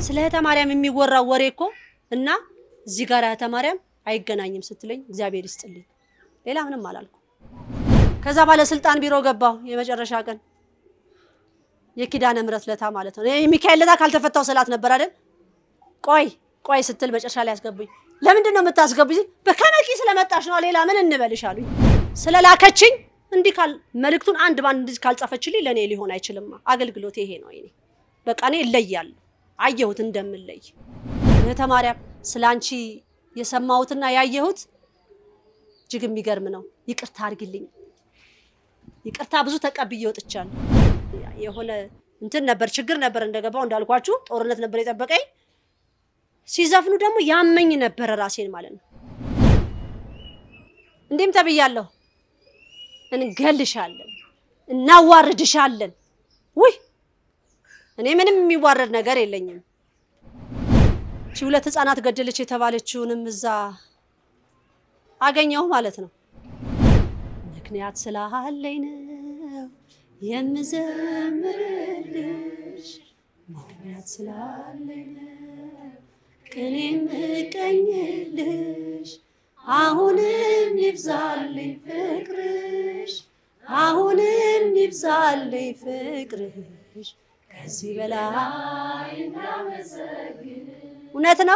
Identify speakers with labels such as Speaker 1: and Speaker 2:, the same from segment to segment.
Speaker 1: ስለ እህተ ማርያም የሚወራው ወሬ እኮ እና እዚህ ጋር እህተ ማርያም አይገናኝም ስትለኝ እግዚአብሔር ይስጥልኝ። ሌላ ምንም አላልኩ። ከዛ ባለስልጣን ቢሮ ገባሁ። የመጨረሻ ቀን የኪዳነ ምሕረት ለታ ማለት ነው። የሚካኤል ለታ ካልተፈታው ስላት ነበር አይደል? ቆይ ቆይ ስትል መጨረሻ ላይ ያስገቡኝ። ለምንድን ነው የምታስገቡኝ? በከነቂ ስለመጣሽ ነው። ሌላ ምን እንበልሽ አሉኝ። ስለላከችኝ እንዲህ ካል መልእክቱን አንድ ባንድ እንዲህ ካልጻፈችልኝ ለእኔ ሊሆን አይችልም። አገልግሎት ይሄ ነው። እኔ በቃ እኔ እለያለሁ። አየሁት እንደምለይ እህተ ማርያም ስለ አንቺ የሰማሁትና ያየሁት እጅግ የሚገርም ነው። ይቅርታ አድርግልኝ። ይቅርታ ብዙ ተቀብዬ ወጥቻለሁ። የሆነ እንትን ነበር ችግር ነበር እንደገባው እንዳልኳችሁ ጦርነት ነበር የጠበቀኝ። ሲዘፍኑ ደግሞ ያመኝ ነበረ ራሴን ማለት ነው። እንዲህም ተብያለሁ፣ እንገልሻለን፣ እናዋርድሻለን። ውይ እኔ ምንም የሚዋረድ ነገር የለኝም። ሺ ሁለት ህፃናት ገደለች የተባለችውንም እዛ አገኘሁ ማለት ነው። ምክንያት ስላለኝ ነው የምዘምርልሽ፣ ምክንያት ስላለኝ ነው ቅኔ የምቀኝልሽ። አሁንም ይብዛልኝ ፍቅርሽ፣ አሁንም ይብዛልኝ ፍቅርሽ ከዚህ በላይ እውነት ነው።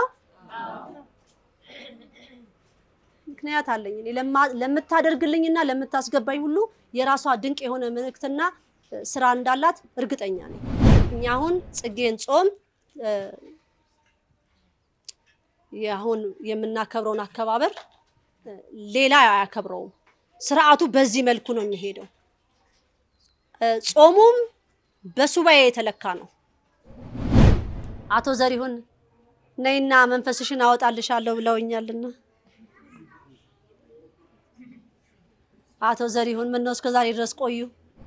Speaker 1: ምክንያት አለኝ እኔ ለምታደርግልኝና ለምታስገባኝ ሁሉ የራሷ ድንቅ የሆነ መልእክትና ስራ እንዳላት እርግጠኛ ነኝ። እኛ አሁን ጽጌን ጾም አሁን የምናከብረውን አከባበር ሌላ አያከብረውም። ስርዓቱ በዚህ መልኩ ነው የሚሄደው። ጾሙም በሱባኤ የተለካ ነው። አቶ ዘሪሁን ነይና መንፈስሽን አወጣልሻለሁ ብለውኛልና አቶ ዘሪሁን ምን ነው እስከ ዛሬ ድረስ ቆዩ?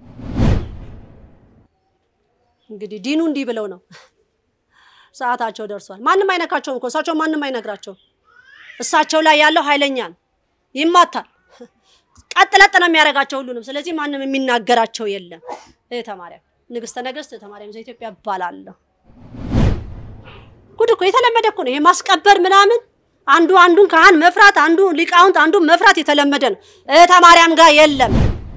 Speaker 1: እንግዲህ ዲኑ እንዲህ ብለው ነው። ሰዓታቸው ደርሷል። ማንም አይነካቸውም እኮ እሳቸው ማንም አይነግራቸውም። እሳቸው ላይ ያለው ኃይለኛ ነው፣ ይማታል። ቀጥ ለጥ ነው የሚያደርጋቸው ሁሉንም። ስለዚህ ማንም የሚናገራቸው የለም። እህተ ማርያም ንግስተ ነገስት እህተ ማርያም ዘኢትዮጵያ እባላለሁ። ጉድ እኮ የተለመደ እኮ ነው ይሄ ማስቀበር ምናምን አንዱ አንዱን ካህን መፍራት አንዱ ሊቃውንት አንዱ መፍራት የተለመደ ነው። እህተ ማርያም ጋር የለም።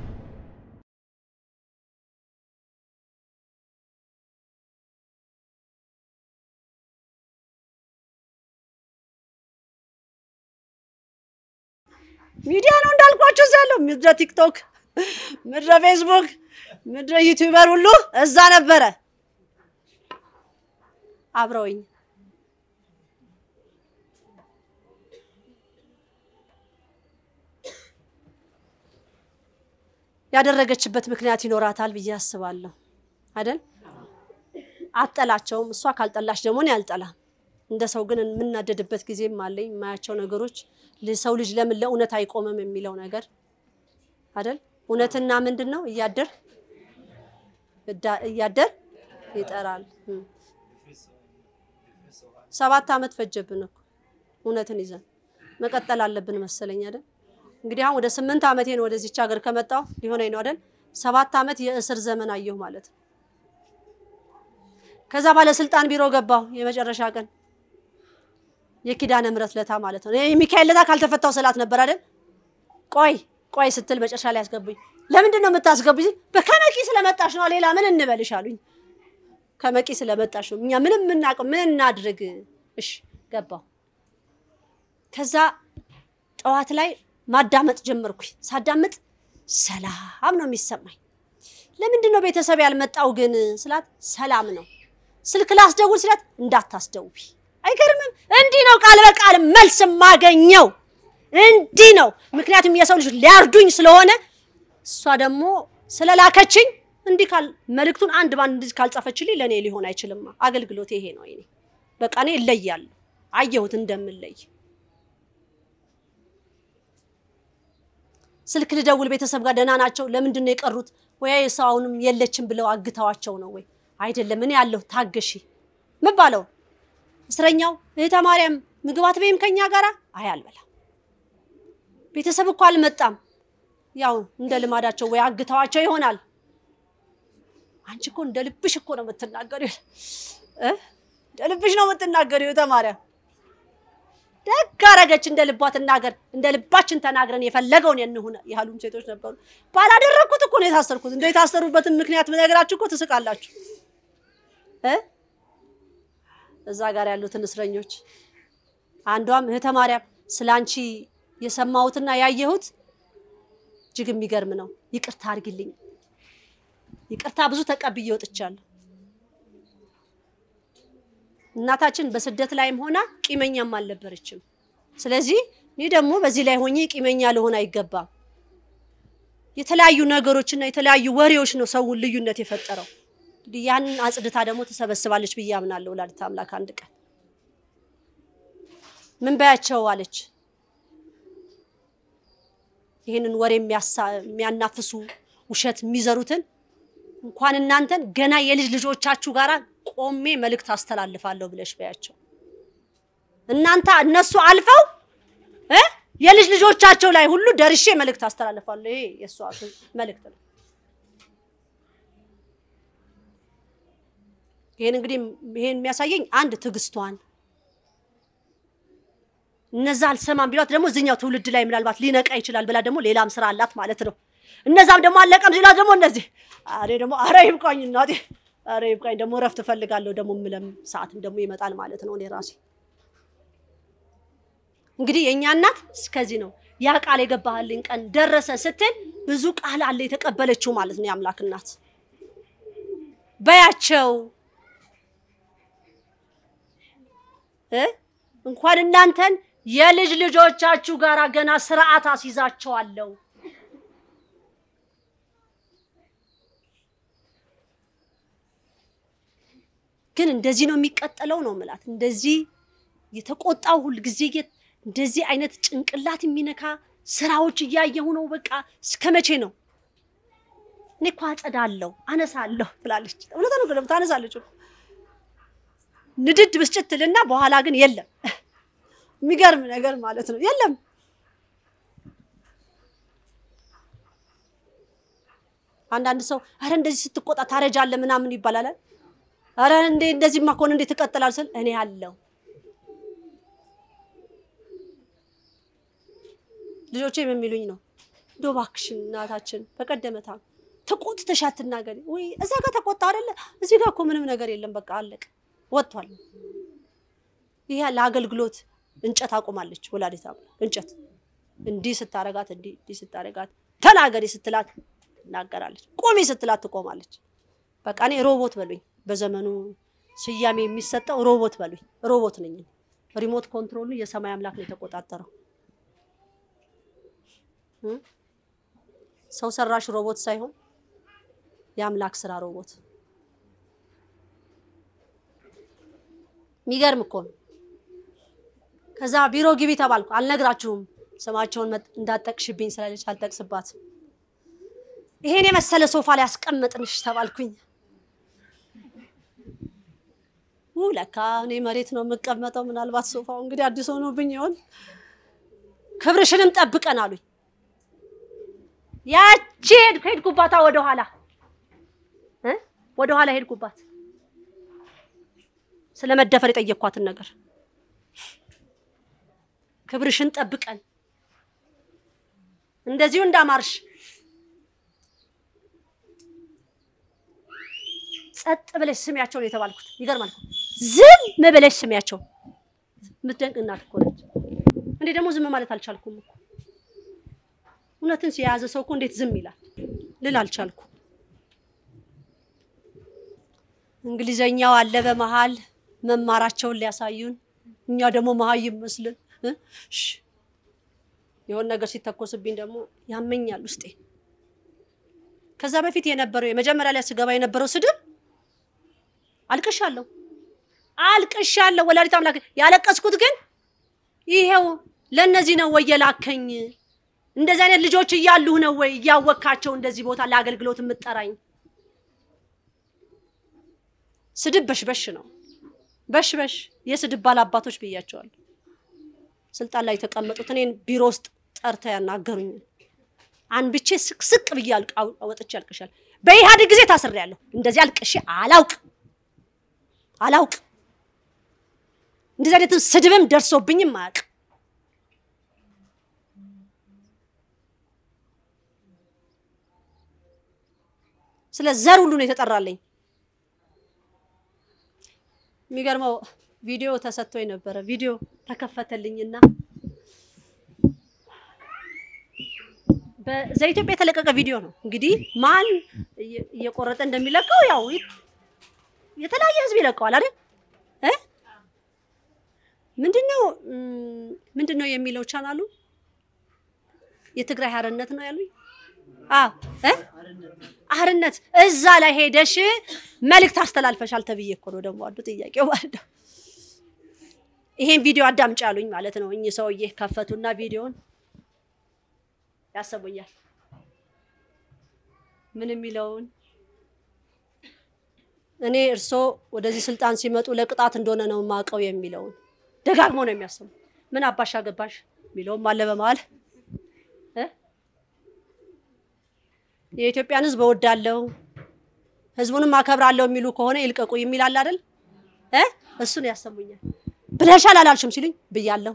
Speaker 1: ሚዲያ ነው እንዳልኳችሁ እዛ ያለው ምድረ ቲክቶክ፣ ምድረ ፌስቡክ፣ ምድረ ዩቲዩበር ሁሉ እዛ ነበረ አብረውኝ ያደረገችበት ምክንያት ይኖራታል ብዬ አስባለሁ። አይደል? አጠላቸውም። እሷ ካልጠላች ደግሞ እኔ አልጠላም። እንደ ሰው ግን የምናደድበት ጊዜም አለኝ። የማያቸው ነገሮች ሰው ልጅ ለምን ለእውነት አይቆምም የሚለው ነገር አይደል? እውነትና ምንድን ነው እያደር እያደር ይጠራል። ሰባት ዓመት ፈጀብን እኮ እውነትን ይዘን መቀጠል አለብን መሰለኝ አይደል? እንግዲህ አሁን ወደ ስምንት ዓመቴ ነው ወደዚች ሀገር ከመጣሁ ሊሆነኝ ነው አይደል? ሰባት ዓመት የእስር ዘመን አየሁ ማለት ነው። ከዛ ባለስልጣን ቢሮ ገባሁ የመጨረሻ ቀን የኪዳነ ምሕረት ለታ ማለት ነው። የሚካኤል ለታ ካልተፈታው ስላት ነበር አይደል? ቆይ ቆይ ስትል መጨረሻ ላይ ያስገቡኝ። ለምንድን ነው የምታስገቡኝ? በከመቂ ስለመጣሽ ነው። ሌላ ምን እንበልሽ አሉኝ። ከመቂ ስለመጣሽ ነው። እኛ ምንም የምናውቀው ምን እናድርግ? እሺ ገባሁ። ከዛ ጠዋት ላይ ማዳመጥ ጀመርኩኝ። ሳዳምጥ ሰላም ነው የሚሰማኝ። ለምንድን ነው ቤተሰብ ያልመጣው ግን ስላት ሰላም ነው። ስልክ ላስደውል ስላት እንዳታስደውቢ። አይገርምም? እንዲህ ነው ቃል በቃል መልስ የማገኘው እንዲህ ነው። ምክንያቱም የሰው ልጅ ሊያርዱኝ ስለሆነ እሷ ደግሞ ስለላከችኝ እንዲህ ካል መልእክቱን አንድ ባንድ እንዲህ ካልጻፈችልኝ ለእኔ ሊሆን አይችልም። አገልግሎት ይሄ ነው። እኔ በቃ እኔ እለያለሁ። አየሁት እንደምለይ ስልክ ልደውል ቤተሰብ ጋር ደህና ናቸው? ለምንድን ነው የቀሩት? ወይ ሰው አሁንም የለችም ብለው አግተዋቸው ነው ወይ? አይደለም እኔ ያለሁ ታገሺ ምባለው እስረኛው እህተ ማርያም ምግብ አትበይም ከኛ ጋር? አይ አልበላም። ቤተሰብ እኮ አልመጣም። ያው እንደ ልማዳቸው ወይ አግተዋቸው ይሆናል። አንቺ እኮ እንደ ልብሽ እኮ ነው የምትናገሪው እ እንደ ልብሽ ነው የምትናገሪው ተማሪያ ደግ አረገች። እንደ ልቧ ትናገር፣ እንደ ልባችን ተናግረን የፈለገውን እንሁን ያሉም ሴቶች ነበሩ። ባላደረግኩት እኮ ነው የታሰርኩት። እንደ የታሰሩበትን ምክንያት ብነግራችሁ እኮ ትስቃላችሁ እ እዛ ጋር ያሉትን እስረኞች አንዷም እህተ ማርያም ስለ አንቺ የሰማሁትና ያየሁት እጅግ የሚገርም ነው። ይቅርታ አድርጊልኝ። ይቅርታ ብዙ ተቀብዬ ወጥቻለሁ። እናታችን በስደት ላይም ሆና ቂመኛም አልነበረችም። ስለዚህ እኔ ደግሞ በዚህ ላይ ሆኜ ቂመኛ ልሆን አይገባም። የተለያዩ ነገሮችና የተለያዩ ወሬዎች ነው ሰውን ልዩነት የፈጠረው። እንግዲህ ያንን አጽድታ ደግሞ ትሰበስባለች ብዬ አምናለሁ። ወላዲተ አምላክ አንድ ቀን ምን በያቸው አለች። ይህንን ወሬ የሚያናፍሱ ውሸት የሚዘሩትን እንኳን እናንተን ገና የልጅ ልጆቻችሁ ጋር ቆሜ መልእክት አስተላልፋለሁ ብለሽ በያቸው። እናንተ እነሱ አልፈው እ የልጅ ልጆቻቸው ላይ ሁሉ ደርሼ መልእክት አስተላልፋለሁ። ይሄ የእሷ መልእክት ነው። ይሄን እንግዲህ ይሄን የሚያሳየኝ አንድ ትዕግስቷን እነዛ አልሰማም ቢሏት ደግሞ እዚኛው ትውልድ ላይ ምናልባት ሊነቃ ይችላል ብላ ደግሞ ሌላም ስራ አላት ማለት ነው። እነዛም ደግሞ አለቀም ሲሏት ደግሞ እነዚህ አሬ ደግሞ አረ ይብቃኝ እናቴ አረ ይብቃኝ ደግሞ እረፍት እፈልጋለሁ ደግሞ የምለም ሰዓትም ደግሞ ይመጣል ማለት ነው። እኔ ራሴ እንግዲህ የእኛ እናት እስከዚህ ነው። ያ ቃል የገባህልኝ ቀን ደረሰ ስትል ብዙ ቃል አለ የተቀበለችው ማለት ነው። የአምላክ እናት በያቸው እ እንኳን እናንተን የልጅ ልጆቻችሁ ጋር ገና ስርዓት አስይዛቸዋለሁ። ግን እንደዚህ ነው የሚቀጠለው ነው ምላት። እንደዚህ የተቆጣው ሁልጊዜ እንደዚህ አይነት ጭንቅላት የሚነካ ስራዎች እያየሁ ነው። በቃ እስከ መቼ ነው? እኔ እኮ አጸዳለሁ፣ አነሳለሁ ብላለች። እውነት ነው ገለም ታነሳለች እኮ ንድድ ብስጭት ትልና በኋላ ግን የለም። የሚገርም ነገር ማለት ነው። የለም አንዳንድ ሰው አረ እንደዚህ ስትቆጣ ታረጃለህ ምናምን ይባላል። አረ እንዴ እንደዚህማ ከሆነ እንዴት ትቀጥላል ስል እኔ አለው ልጆቼ የሚሉኝ ነው። እንደው እባክሽን እናታችን በቀደመታ ተቆጥተሽ አትናገሪ ወይ እዛ ጋር ተቆጣ አይደለ እዚህ ጋር እኮ ምንም ነገር የለም በቃ አለቅ ወጥቷል። ይሄ ለአገልግሎት እንጨት አቁማለች ወላዲተ አምላክ እንጨት እንዲህ ስታረጋት እንዲህ እንዲህ ስታረጋት ተናገሪ ስትላት ትናገራለች፣ ቁሚ ስትላት ትቆማለች። በቃ እኔ ሮቦት በሉኝ። በዘመኑ ስያሜ የሚሰጠው ሮቦት በሉኝ። ሮቦት ነኝ። ሪሞት ኮንትሮሉ የሰማይ አምላክ ነው የተቆጣጠረው። ሰው ሰራሽ ሮቦት ሳይሆን የአምላክ ስራ ሮቦት። የሚገርም እኮ ነው። ከዛ ቢሮ ግቢ ተባልኩ። አልነግራችሁም ስማቸውን እንዳጠቅሽብኝ ስላለች አልጠቅስባትም። ይሄን የመሰለ ሶፋ ላይ አስቀመጥንሽ ተባልኩኝ። ለካ እኔ መሬት ነው የምቀመጠው። ምናልባት ሶፋው እንግዲህ አዲስ ሆኖብኝ ይሆን። ክብርሽንም ጠብቀን አሉኝ። ያቺ ሄድኩ ሄድኩባታ ወደኋላ እ ወደኋላ ሄድኩባት ስለ መደፈር የጠየኳትን ነገር ክብርሽን ጠብቀን እንደዚሁ እንዳማርሽ ጸጥ ብለሽ ስሚያቸው ነው የተባልኩት። ይገርማል። ዝም ብለሽ ስሚያቸው። የምትደንቅ እናት እኮ ነች። እኔ ደግሞ ዝም ማለት አልቻልኩም እኮ እውነትን የያዘ ሰው እኮ እንዴት ዝም ይላል ልል አልቻልኩ። እንግሊዘኛው አለ በመሀል መማራቸውን ሊያሳዩን፣ እኛ ደግሞ መሀይም መስልን የሆነ ነገር ሲተኮስብኝ ደግሞ ያመኛል ውስጤ። ከዛ በፊት የነበረው የመጀመሪያ ላይ ስገባ የነበረው ስድብ አልቅሻለሁ አልቅሻለሁ። ወላዲተ አምላክ ያለቀስኩት ግን ይሄው ለእነዚህ ነው ወይ የላከኝ? እንደዚህ አይነት ልጆች እያሉህ ነው ወይ እያወካቸው እንደዚህ ቦታ ለአገልግሎት የምጠራኝ? ስድብ በሽበሽ ነው በሽበሽ። የስድብ ባላባቶች ብያቸዋለሁ። ስልጣን ላይ የተቀመጡት እኔን ቢሮ ውስጥ ጠርተው ያናገሩኝ አንብቼ ስቅስቅ ብዬ ወጥቼ አልቅሻል። በኢህአዴግ ጊዜ ታስሬያለሁ። እንደዚህ አልቅሼ አላውቅ አላውቅ እንደዚህ አይነትም ስድብም ደርሶብኝም አያውቅም። ስለ ዘር ሁሉ ነው የተጠራልኝ። የሚገርመው ቪዲዮ ተሰጥቶኝ ነበረ። ቪዲዮ ተከፈተልኝና በኢትዮጵያ የተለቀቀ ቪዲዮ ነው። እንግዲህ ማን እየ- እየቆረጠ እንደሚለቀው ያው ይ- የተለያየ ህዝብ ይለቀዋል አይደል እ ምንድነው እም፣ ምንድነው የሚለው ቻናሉ የትግራይ ሀርነት ነው ያሉኝ። አዎ እ አርነት እዛ ላይ ሄደሽ መልእክት አስተላልፈሻል ተብዬ እኮ ነው ደግሞ አንዱ ጥያቄው ማለት ነው። ይሄን ቪዲዮ አዳምጪ ያሉኝ ማለት ነው። እኚህ ሰውዬ ከፈቱና ቪዲዮን ያሰቡኛል። ምን የሚለውን እኔ እርሶ ወደዚህ ስልጣን ሲመጡ ለቅጣት እንደሆነ ነው የማውቀው የሚለውን ደጋግሞ ነው የሚያሰሙ። ምን አባሽ አገባሽ የሚለውም አለ በመሀል እ የኢትዮጵያን ሕዝብ እወዳለሁ ሕዝቡንም አከብራለሁ የሚሉ ከሆነ ይልቀቁ የሚል አለ አይደል እ እሱን ያሰሙኛል። ብለሻል አላልሽም ሲሉኝ ብያለሁ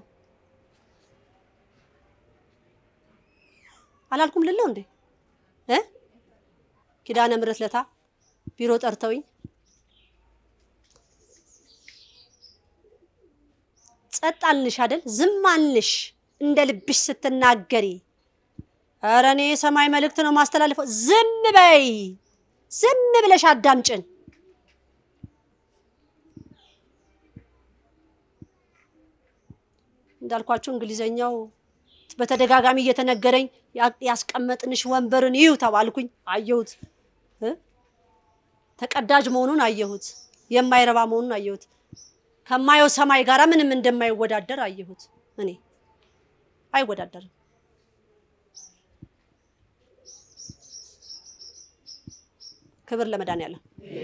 Speaker 1: አላልኩም ልለው እንዴ እ ኪዳነ ምሕረት ለታ ቢሮ ጠርተውኝ ጸጥ አልንሽ አይደል ዝም አልንሽ እንደ ልብሽ ስትናገሪ ኧረ እኔ የሰማይ መልእክት ነው ማስተላልፈው ዝም በይ ዝም ብለሽ አዳምጭን እንዳልኳችሁ እንግሊዘኛው በተደጋጋሚ እየተነገረኝ ያ- ያስቀመጥንሽ ወንበርን ይዩ ተባልኩኝ። አየሁት እ ተቀዳጅ መሆኑን አየሁት። የማይረባ መሆኑን አየሁት። ከማየው ሰማይ ጋር ምንም እንደማይወዳደር አየሁት። እኔ አይወዳደርም። ክብር ለመድኃኒዓለም።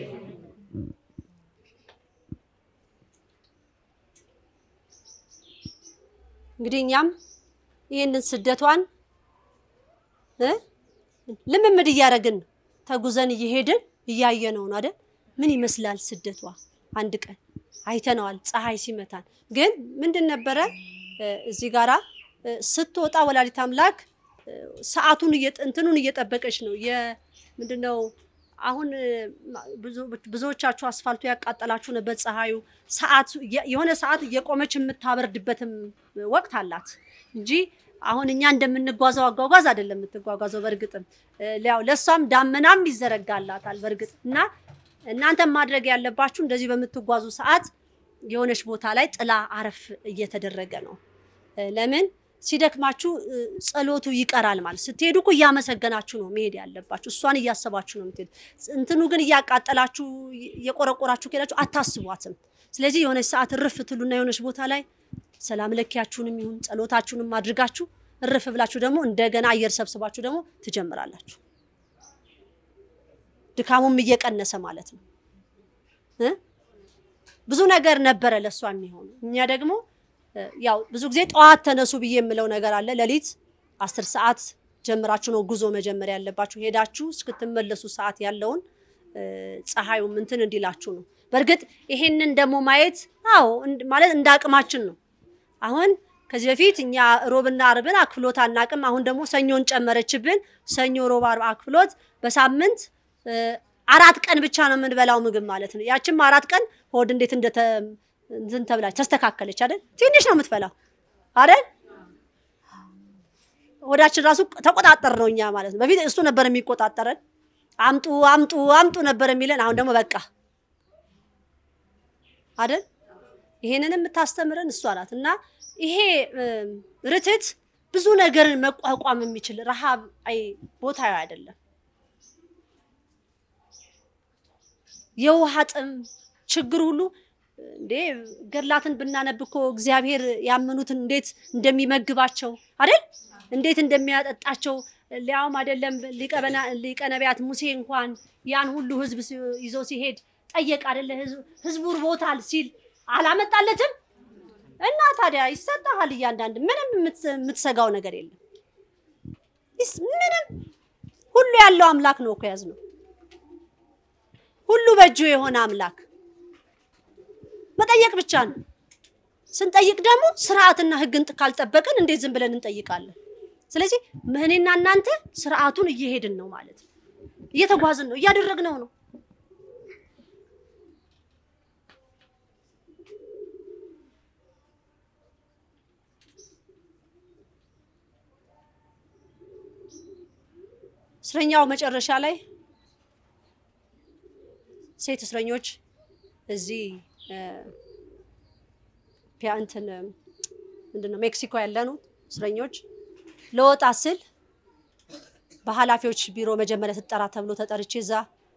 Speaker 1: እንግዲህ እኛም ይህንን ስደቷን እ ልምምድ እያደረግን ተጉዘን እየሄድን እያየነው ነው አይደል? ምን ይመስላል ስደቷ? አንድ ቀን አይተነዋል፣ ፀሐይ ሲመታን። ግን ምንድን ነበረ እ እዚህ ጋራ እ ስትወጣ ወላዲት አምላክ እ ሰዓቱን እየጠ- እንትኑን እየጠበቀች ነው። የምንድነው አሁን እ ማ- ብዙ- ብዙዎቻችሁ አስፋልቱ ያቃጠላችሁ ነበር። ፀሐዩ ሰዓት የ- የሆነ ሰዓት እየቆመች የምታበርድበትም ወቅት አላት እንጂ አሁን እኛ እንደምንጓዘው አጓጓዝ አይደለም የምትጓጓዘው። በእርግጥም እ ያው ለእሷም ዳመናም ይዘረጋላታል በእርግጥ እና እናንተም ማድረግ ያለባችሁ እንደዚህ በምትጓዙ ሰዓት የሆነች ቦታ ላይ ጥላ አረፍ እየተደረገ ነው። እ ለምን ሲደክማችሁ እ ጸሎቱ ይቀራል ማለት ስትሄዱ እኮ እያመሰገናችሁ ነው መሄድ ያለባችሁ። እሷን እያሰባችሁ ነው የምትሄዱ። እንትኑ ግን እያቃጠላችሁ እየቆረቆራችሁ ከሄዳችሁ አታስቧትም። ስለዚህ የሆነች ሰዓት እርፍ ትሉና የሆነች ቦታ ላይ ሰላም ለኪያችሁንም ይሁን ጸሎታችሁንም አድርጋችሁ እርፍ ብላችሁ ደግሞ እንደገና አየር ሰብስባችሁ ደግሞ ትጀምራላችሁ። ድካሙም እየቀነሰ ማለት ነው እ ብዙ ነገር ነበረ ለእሷ የሚሆኑ እኛ ደግሞ እ ያው ብዙ ጊዜ ጠዋት ተነሱ ብዬ የምለው ነገር አለ። ሌሊት አስር ሰዓት ጀምራችሁ ነው ጉዞ መጀመር ያለባችሁ። ሄዳችሁ እስክትመለሱ ሰዓት ያለውን እ ፀሐዩም እንትን እንዲላችሁ ነው። በእርግጥ ይሄንን ደግሞ ማየት አዎ እንድ- ማለት እንደ አቅማችን ነው። አሁን ከዚህ በፊት እኛ ሮብና አርብን አክፍሎት አናቅም። አሁን ደግሞ ሰኞን ጨመረችብን። ሰኞ፣ ሮብ፣ አርብ አክፍሎት በሳምንት እ አራት ቀን ብቻ ነው የምንበላው ምግብ ማለት ነው። ያችም አራት ቀን ሆድ እንዴት እንደተ እንትን ተብላች ተስተካከለች አይደል? ትንሽ ነው የምትበላው አይደል? ሆዳችን ራሱ ተቆጣጠር ነው እኛ ማለት ነው። በፊት እሱ ነበር የሚቆጣጠረን። አምጡ አምጡ አምጡ ነበር የሚለን። አሁን ደግሞ በቃ አይደል? ይሄንን የምታስተምረን እሷ ናት። እና ይሄ እም፣ ርትት ብዙ ነገርን መቋቋም የሚችል ረሃብ አይ ቦታ አይደለም። የውሃ ጥም ችግር ሁሉ እንዴ ገድላትን ብናነብ እኮ እግዚአብሔር ያመኑትን እንዴት እንደሚመግባቸው አይደል እንዴት እንደሚያጠጣቸው ሊያውም አይደለም ሊቀ በና- ሊቀ ነቢያት ሙሴ እንኳን ያን ሁሉ ህዝብ ሲ- ይዞ ሲሄድ ጠየቅ አይደለ ህዝብ- ህዝቡ ርቦታል ሲል አላመጣለትም እና ታዲያ ይሰጣሃል እያንዳንድ ምንም የምትስ- የምትሰጋው ነገር የለም ይስ- ምንም ሁሉ ያለው አምላክ ነው እኮ ያዝነው ሁሉ በእጁ የሆነ አምላክ መጠየቅ ብቻ ነው። ስንጠይቅ ደግሞ ስርዓትና ህግን ካልጠበቅን እንዴት ዝም ብለን እንጠይቃለን? ስለዚህ እኔና እናንተ ስርዓቱን እየሄድን ነው ማለት ነው። እየተጓዝን ነው፣ እያደረግነው ነው። እስረኛው መጨረሻ ላይ ሴት እስረኞች እዚህ ፒያንትን ምንድነው ሜክሲኮ ያለኑ እስረኞች ለወጣ ስል በኃላፊዎች ቢሮ መጀመሪያ ትጠራ ተብሎ ተጠርቼ እዛ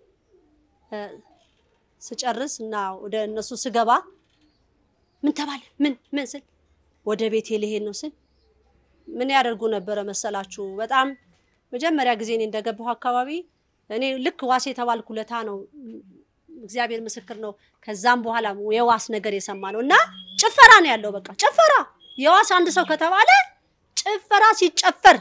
Speaker 1: ስጨርስ እና ወደ እነሱ ስገባ ምን ተባለ ምን ምን ስል ወደ ቤቴ ልሄድ ነው ስል ምን ያደርጉ ነበረ መሰላችሁ? በጣም መጀመሪያ ጊዜ እኔ እንደገባሁ አካባቢ እኔ ልክ ዋስ የተባልኩ ለታ ነው እግዚአብሔር ምስክር ነው። ከዛም በኋላ የዋስ ነገር የሰማ ነው እና ጭፈራ ነው ያለው። በቃ ጭፈራ የዋስ አንድ ሰው ከተባለ ጭፈራ ሲጨፈር፣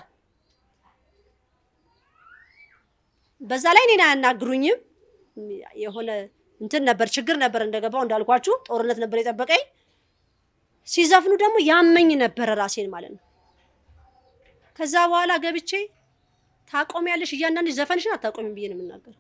Speaker 1: በዛ ላይ እኔን አያናግሩኝም። የሆነ እንትን ነበር ችግር ነበር እንደገባው እንዳልኳችሁ ጦርነት ነበር የጠበቀኝ። ሲዘፍኑ ደግሞ ያመኝ ነበረ ራሴን ማለት ነው። ከዛ በኋላ ገብቼ ታቆሚያለሽ፣ እያንዳንድሽ ዘፈንሽን አታቆሚም ብዬ ነው የምናገር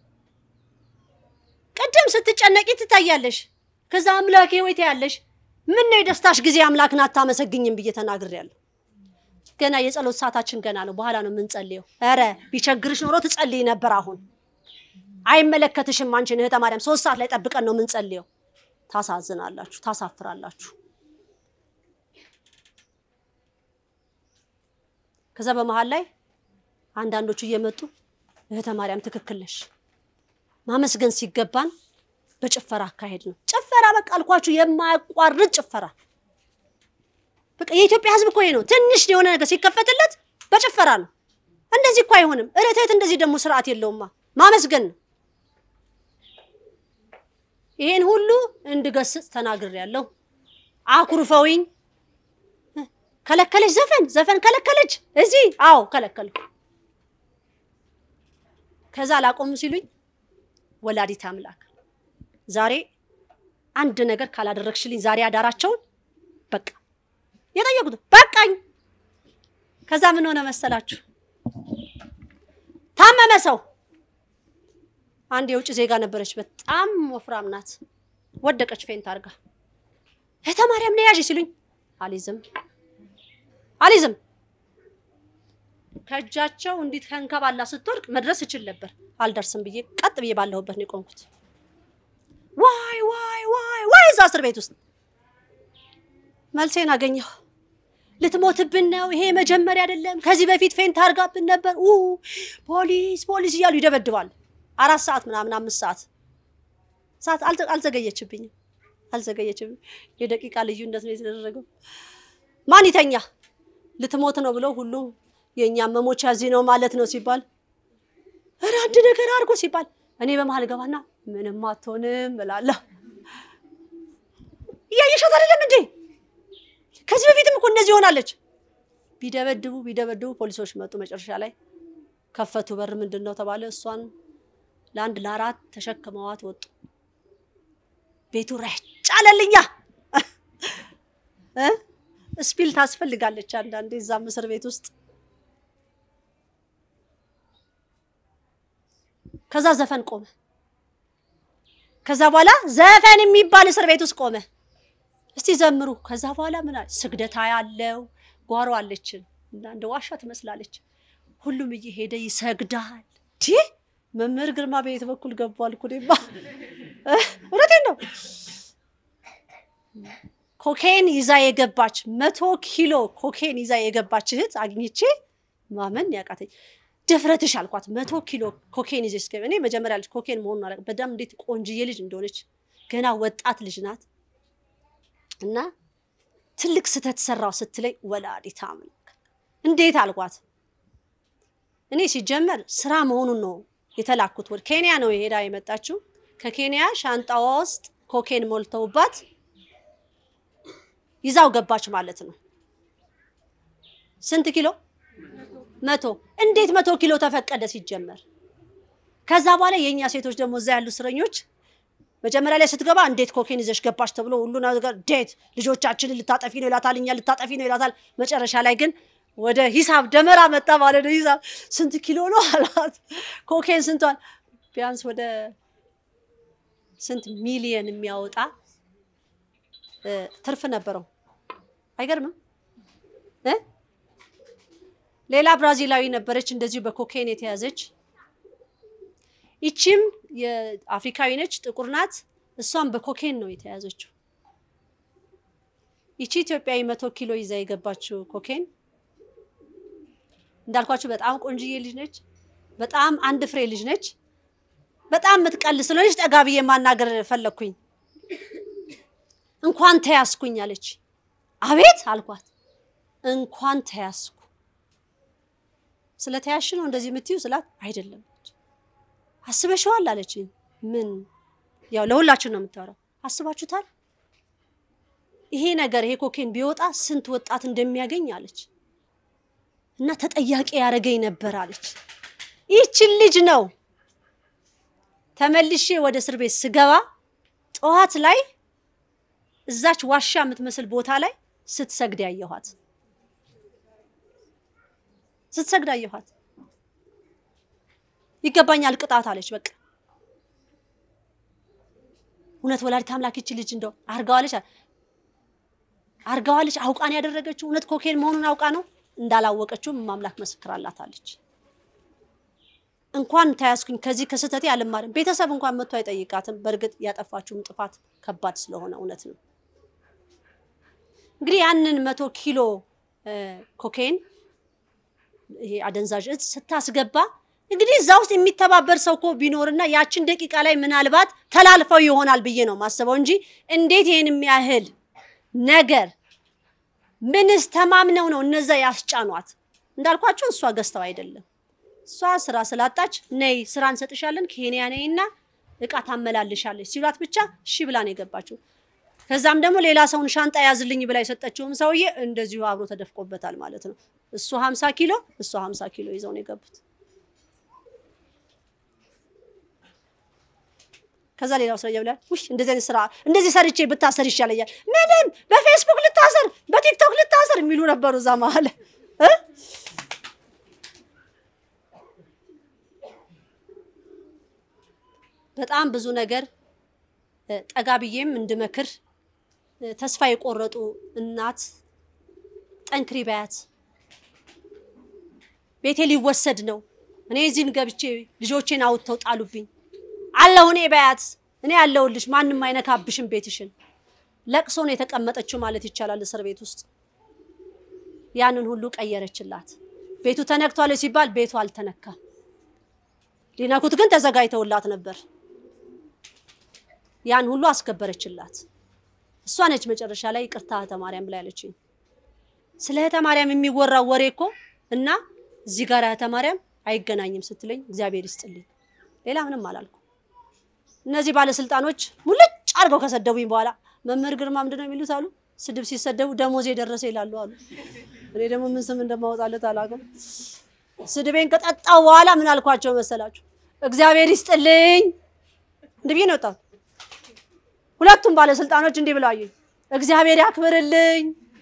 Speaker 1: ቅድም ስትጨነቂ ትታያለሽ። ከዛ አምላኬ ወይ ትያለሽ። ምን ነው የደስታሽ ጊዜ አምላክን አታመሰግኝም ብዬ ተናግሬያለሁ። ገና የጸሎት ሰዓታችን ገና ነው፣ በኋላ ነው የምንጸልየው። ኧረ ቢቸግርሽ ኖሮ ትጸልይ ነበር። አሁን አይመለከትሽም አንቺን እህተ ማርያም። ሶስት ሰዓት ላይ ጠብቀን ነው የምንጸልየው። ታሳዝናላችሁ፣ ታሳፍራላችሁ። ከዛ በመሀል ላይ አንዳንዶቹ እየመጡ እህተ ማርያም ትክክል ነሽ ማመስገን ሲገባን በጭፈራ አካሄድ ነው። ጭፈራ በቃ አልኳችሁ፣ የማያቋርጥ ጭፈራ። በቃ የኢትዮጵያ ሕዝብ እኮ ይሄ ነው። ትንሽ የሆነ ነገር ሲከፈትለት በጭፈራ ነው። እንደዚህ እኮ አይሆንም። እረቴት እንደዚህ ደግሞ ስርዓት የለውማ። ማመስገን ነው። ይሄን ሁሉ እንድገስጽ ተናግሬያለሁ። አኩርፈውኝ ከለከለች፣ ዘፈን ዘፈን ከለከለች። እዚህ አዎ ከለከልኩ። ከዛ ላቆሙ ሲሉኝ ወላዲት አምላክ ዛሬ አንድ ነገር ካላደረግሽልኝ ዛሬ አዳራቸውን በቃ የጠየቁት በቃኝ። ከዛ ምን ሆነ መሰላችሁ? ታመመ ሰው አንድ የውጭ ዜጋ ነበረች፣ በጣም ወፍራም ናት። ወደቀች ፌንት አድርጋ። እህተ ማርያም ነው ያዥ ሲሉኝ አሊዝም አሊዝም ከእጃቸው እንዲት ከንከባላ ስትወድቅ መድረስ እችል ነበር። አልደርስም ብዬ ቀጥ ብዬ ባለሁበት ነው የቆምኩት። ዋይ ዋይ ዋይ ዋይ እዛ እስር ቤት ውስጥ መልሴን አገኘሁ። ልትሞትብን ነው፣ ይሄ መጀመሪያ አይደለም፣ ከዚህ በፊት ፌንት አድርጋብን ነበር፣ ኡ ፖሊስ ፖሊስ እያሉ ይደበድባል። አራት ሰዓት ምናምን አምስት ሰዓት ሰዓት አልዘገየችብኝም፣ አልዘገየችብኝ። የደቂቃ ልዩነት ነው የተደረገው። ማን ይተኛ ልትሞት ነው ብለው ሁሉም የእኛ መሞቻ እዚህ ነው ማለት ነው ሲባል ኧረ አንድ ነገር አድርጎ ሲባል እኔ በመሀል ገባና ምንም አትሆንም እላለሁ። እያየሻት አይደለም እንዴ? ከዚህ በፊትም እኮ እንደዚህ ሆናለች። ቢደበድቡ ቢደበድቡ ፖሊሶች መጡ። መጨረሻ ላይ ከፈቱ በር። ምንድን ነው ተባለ። እሷን ለአንድ ለአራት ተሸክመዋት ወጡ። ቤቱ ረጭ አለልኛ። ስፒል ታስፈልጋለች አንዳንዴ እዛም እስር ቤት ውስጥ ከዛ ዘፈን ቆመ። ከዛ በኋላ ዘፈን የሚባል እስር ቤት ውስጥ ቆመ። እስቲ ዘምሩ። ከዛ በኋላ ምን አለ? ስግደታ ያለው ጓሮ አለችን እና እንደ ዋሻ ትመስላለች። ሁሉም እየሄደ ይሰግዳል። ዲ መምህር ግርማ በየት በኩል ገቧል? ኩዴባ እውነቴን ነው። ኮኬን ይዛ የገባች መቶ ኪሎ ኮኬን ይዛ የገባች እህት አግኝቼ ማመን ያቃተኝ ድፍረትሽ አልኳት። መቶ ኪሎ ኮኬን ይዘሽ ገ እኔ መጀመሪያ ልጅ ኮኬን መሆኑን አላውቅም። በጣም እንዴት ቆንጅዬ ልጅ እንደሆነች ገና ወጣት ልጅ ናት። እና ትልቅ ስህተት ሰራው ስትለኝ ወላዲተ አምላክ እንዴት አልኳት። እኔ ሲጀመር ስራ መሆኑን ነው የተላኩት። ወደ ኬንያ ነው የሄዳ የመጣችው። ከኬንያ ሻንጣዋ ውስጥ ኮኬን ሞልተውባት ይዛው ገባች ማለት ነው። ስንት ኪሎ? መቶ እንዴት መቶ ኪሎ ተፈቀደ ሲጀመር? ከዛ በኋላ የእኛ ሴቶች ደግሞ እዛ ያሉ እስረኞች መጀመሪያ ላይ ስትገባ እንዴት ኮኬን ይዘሽ ገባሽ ተብሎ ሁሉ ነገር እንዴት ልጆቻችንን ልታጠፊ ነው ይላታል፣ እኛ ልታጠፊ ነው ይላታል። መጨረሻ ላይ ግን ወደ ሂሳብ ደመራ መጣ ማለት ነው። ሂሳብ ስንት ኪሎ ነው አላት። ኮኬን ስንቷል? ቢያንስ ወደ ስንት ሚሊየን የሚያወጣ እ፣ ትርፍ ነበረው። አይገርምም እ? ሌላ ብራዚላዊ ነበረች እንደዚሁ በኮኬን የተያዘች። ይቺም የአፍሪካዊ ነች፣ ጥቁር ናት። እሷም በኮኬን ነው የተያዘችው። ይቺ ኢትዮጵያዊ መቶ ኪሎ ይዛ የገባችው ኮኬን እንዳልኳችሁ በጣም ቆንጅዬ ልጅ ነች። በጣም አንድ ፍሬ ልጅ ነች። በጣም የምትቀል ስለሆነች ጠጋ ብዬ ማናገር ፈለግኩኝ። እንኳን ተያዝኩኝ አለች። አቤት አልኳት። እንኳን ተያዝኩ። ስለ ተያዝሽ ነው እንደዚህ የምትዩ ስላት አይደለም አስበሽዋል አለችኝ። ምን ያው ለሁላችን ነው የምታወራው። አስባችሁታል? ይሄ ነገር ይሄ ኮኬን ቢወጣ ስንት ወጣት እንደሚያገኝ አለች። እና ተጠያቂ ያደረገኝ ነበር አለች። ይህችን ልጅ ነው ተመልሼ ወደ እስር ቤት ስገባ ጠዋት ላይ እዛች ዋሻ የምትመስል ቦታ ላይ ስትሰግድ ያየኋት ስትሰግድ አየኋት። ይገባኛል ቅጣት አለች። በቃ እውነት ወላዲተ አምላክ ይቺ ልጅ እንደው አርጋዋለች አርጋዋለች አውቃን ያደረገችው እውነት ኮኬን መሆኑን አውቃ ነው እንዳላወቀችውም ማምላክ መስክራላታለች። እንኳን ተያዝኩኝ ከዚህ ከስህተቴ አልማርም። ቤተሰብ እንኳን መጥቶ አይጠይቃትም። በእርግጥ ያጠፋችውም ጥፋት ከባድ ስለሆነ እውነት ነው። እንግዲህ ያንን መቶ ኪሎ እ፣ ኮኬን ይሄ አደንዛዥ እጽ ስታስገባ እንግዲህ እዛ ውስጥ የሚተባበር ሰው እኮ ቢኖርና ያችን ደቂቃ ላይ ምናልባት ተላልፈው ይሆናል ብዬ ነው ማስበው እንጂ እንዴት ይሄን የሚያህል ነገር ምንስ ተማምነው ነው እነዛ ያስጫኗት? እንዳልኳቸው እሷ ገዝተው አይደለም። እሷ ስራ ስላጣች ነይ ስራ እንሰጥሻለን ኬንያ ነይና እቃ ታመላልሻለች ሲሏት ብቻ እሺ ብላ ነው የገባችው። ከዛም ደግሞ ሌላ ሰውን ሻንጣ ያዝልኝ ብላ የሰጠችውም ሰውዬ እንደዚሁ አብሮ ተደፍቆበታል ማለት ነው። እሱ 50 ኪሎ እሷ 50 ኪሎ ይዘው ነው የገቡት። ከዛ ሌላው ሰው ይብላል ውይ እንደዚህ አይነት ስራ እንደዚህ ሰርቼ ብታሰር ይሻለኛል። ምንም በፌስቡክ ልታሰር፣ በቲክቶክ ልታሰር የሚሉ ነበሩ እዛ መሀል እ በጣም ብዙ ነገር እ፣ ጠጋ ብዬም እንድመክር እ፣ ተስፋ የቆረጡ እናት ጠንክሪ በያት፣ ቤቴ ሊወሰድ ነው፣ እኔ እዚህን ገብቼ ልጆቼን አውጥተው ጣሉብኝ አለሁ እኔ በያት፣ እኔ ያለሁልሽ፣ ማንም አይነካብሽም ቤትሽን። ለቅሶ ነው የተቀመጠችው ማለት ይቻላል እስር ቤት ውስጥ። ያንን ሁሉ ቀየረችላት። ቤቱ ተነክቷል ሲባል ቤቱ አልተነካም። ሊነኩት ግን ተዘጋጅተውላት ነበር። ያን ሁሉ አስከበረችላት። እሷ ነች መጨረሻ ላይ ይቅርታ እህተ ማርያም ብላ ያለችኝ። ስለ እህተ ማርያም የሚወራው ወሬ እኮ እና እዚህ ጋር እህተ ማርያም አይገናኝም ስትለኝ እግዚአብሔር ይስጥልኝ። ሌላ ምንም አላልኩ። እነዚህ ባለስልጣኖች ሙልጭ አድርገው ከሰደቡኝ በኋላ መምህር ግርማ ምንድን ነው የሚሉት አሉ። ስድብ ሲሰደቡ ደሞዜ ደረሰ ይላሉ አሉ። እኔ ደግሞ ምን ስም እንደማወጣለት አላውቅም። ስድቤን ከጠጣው በኋላ ምን አልኳቸው መሰላችሁ? እግዚአብሔር ይስጥልኝ እንዲህ ብዬ ነው የወጣሁት። ሁለቱም ባለስልጣኖች እንዲህ ብለው አዩኝ። እግዚአብሔር ያክብርልኝ።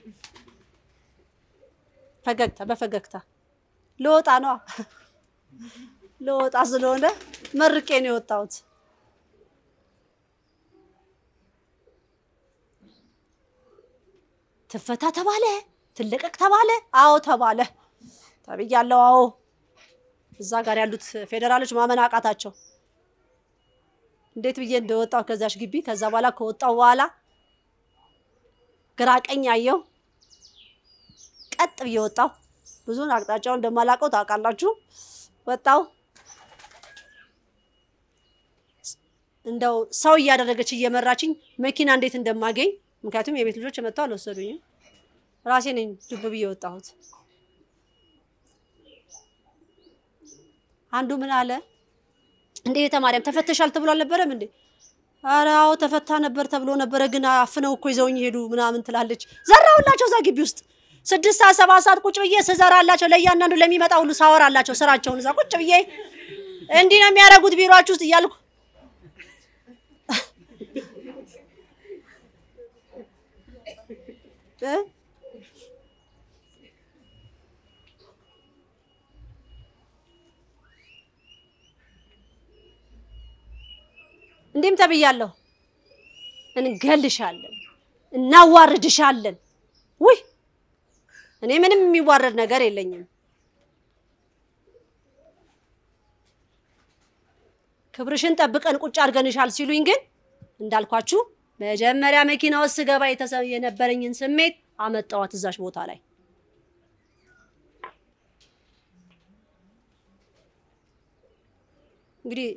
Speaker 1: ፈገግታ በፈገግታ ልወጣ ነዋ ልወጣ ስለሆነ መርቄ ነው የወጣሁት። ትፈታ ተባለ፣ ትለቀቅ ተባለ። አዎ ተባለ ተብያለሁ። አዎ እዛ ጋር ያሉት ፌዴራሎች ማመን አቃታቸው። እንዴት ብዬ እንደወጣሁ ከዛሽ ግቢ። ከዛ በኋላ ከወጣሁ በኋላ ግራ ቀኝ አየሁ፣ ቀጥ ብዬ ወጣሁ። ብዙን አቅጣጫውን እንደማላውቀው ታውቃላችሁ። ወጣሁ እንደው ሰው እያደረገች እየመራችኝ መኪና እንዴት እንደማገኝ ምክንያቱም የቤት ልጆች መጥተው አልወሰዱኝም። ራሴ ነኝ ዱብ ብዬ የወጣሁት። አንዱ ምን አለ እንዴ እህተ ማርያም ተፈተሻል ተብሎ አልነበረም እንዴ? ኧረ አዎ ተፈታ ነበር ተብሎ ነበረ፣ ግን አፍነው እኮ ይዘውኝ ሄዱ ምናምን ትላለች። ዘራሁላቸው እዛ ግቢ ውስጥ ስድስት ሰዓት ሰባት ሰዓት ቁጭ ብዬ ስዘራላቸው ለእያንዳንዱ ለሚመጣ ሁሉ ሳወራላቸው ስራቸውን እዛ ቁጭ ብዬ እንዲህ ነው የሚያደርጉት ቢሮአችሁ ውስጥ እያልኩ እ? እንዲህም ተብያለሁ፣ እንገልሻለን፣ እናዋርድሻለን። ውይ እኔ ምንም የሚዋረድ ነገር የለኝም። ክብርሽን ጠብቀን ቁጭ አድርገንሻል ሲሉኝ ግን እንዳልኳችሁ መጀመሪያ መኪና ውስጥ ስገባ የተሰ- የነበረኝን ስሜት አመጣዋት እዛች ቦታ ላይ። እንግዲህ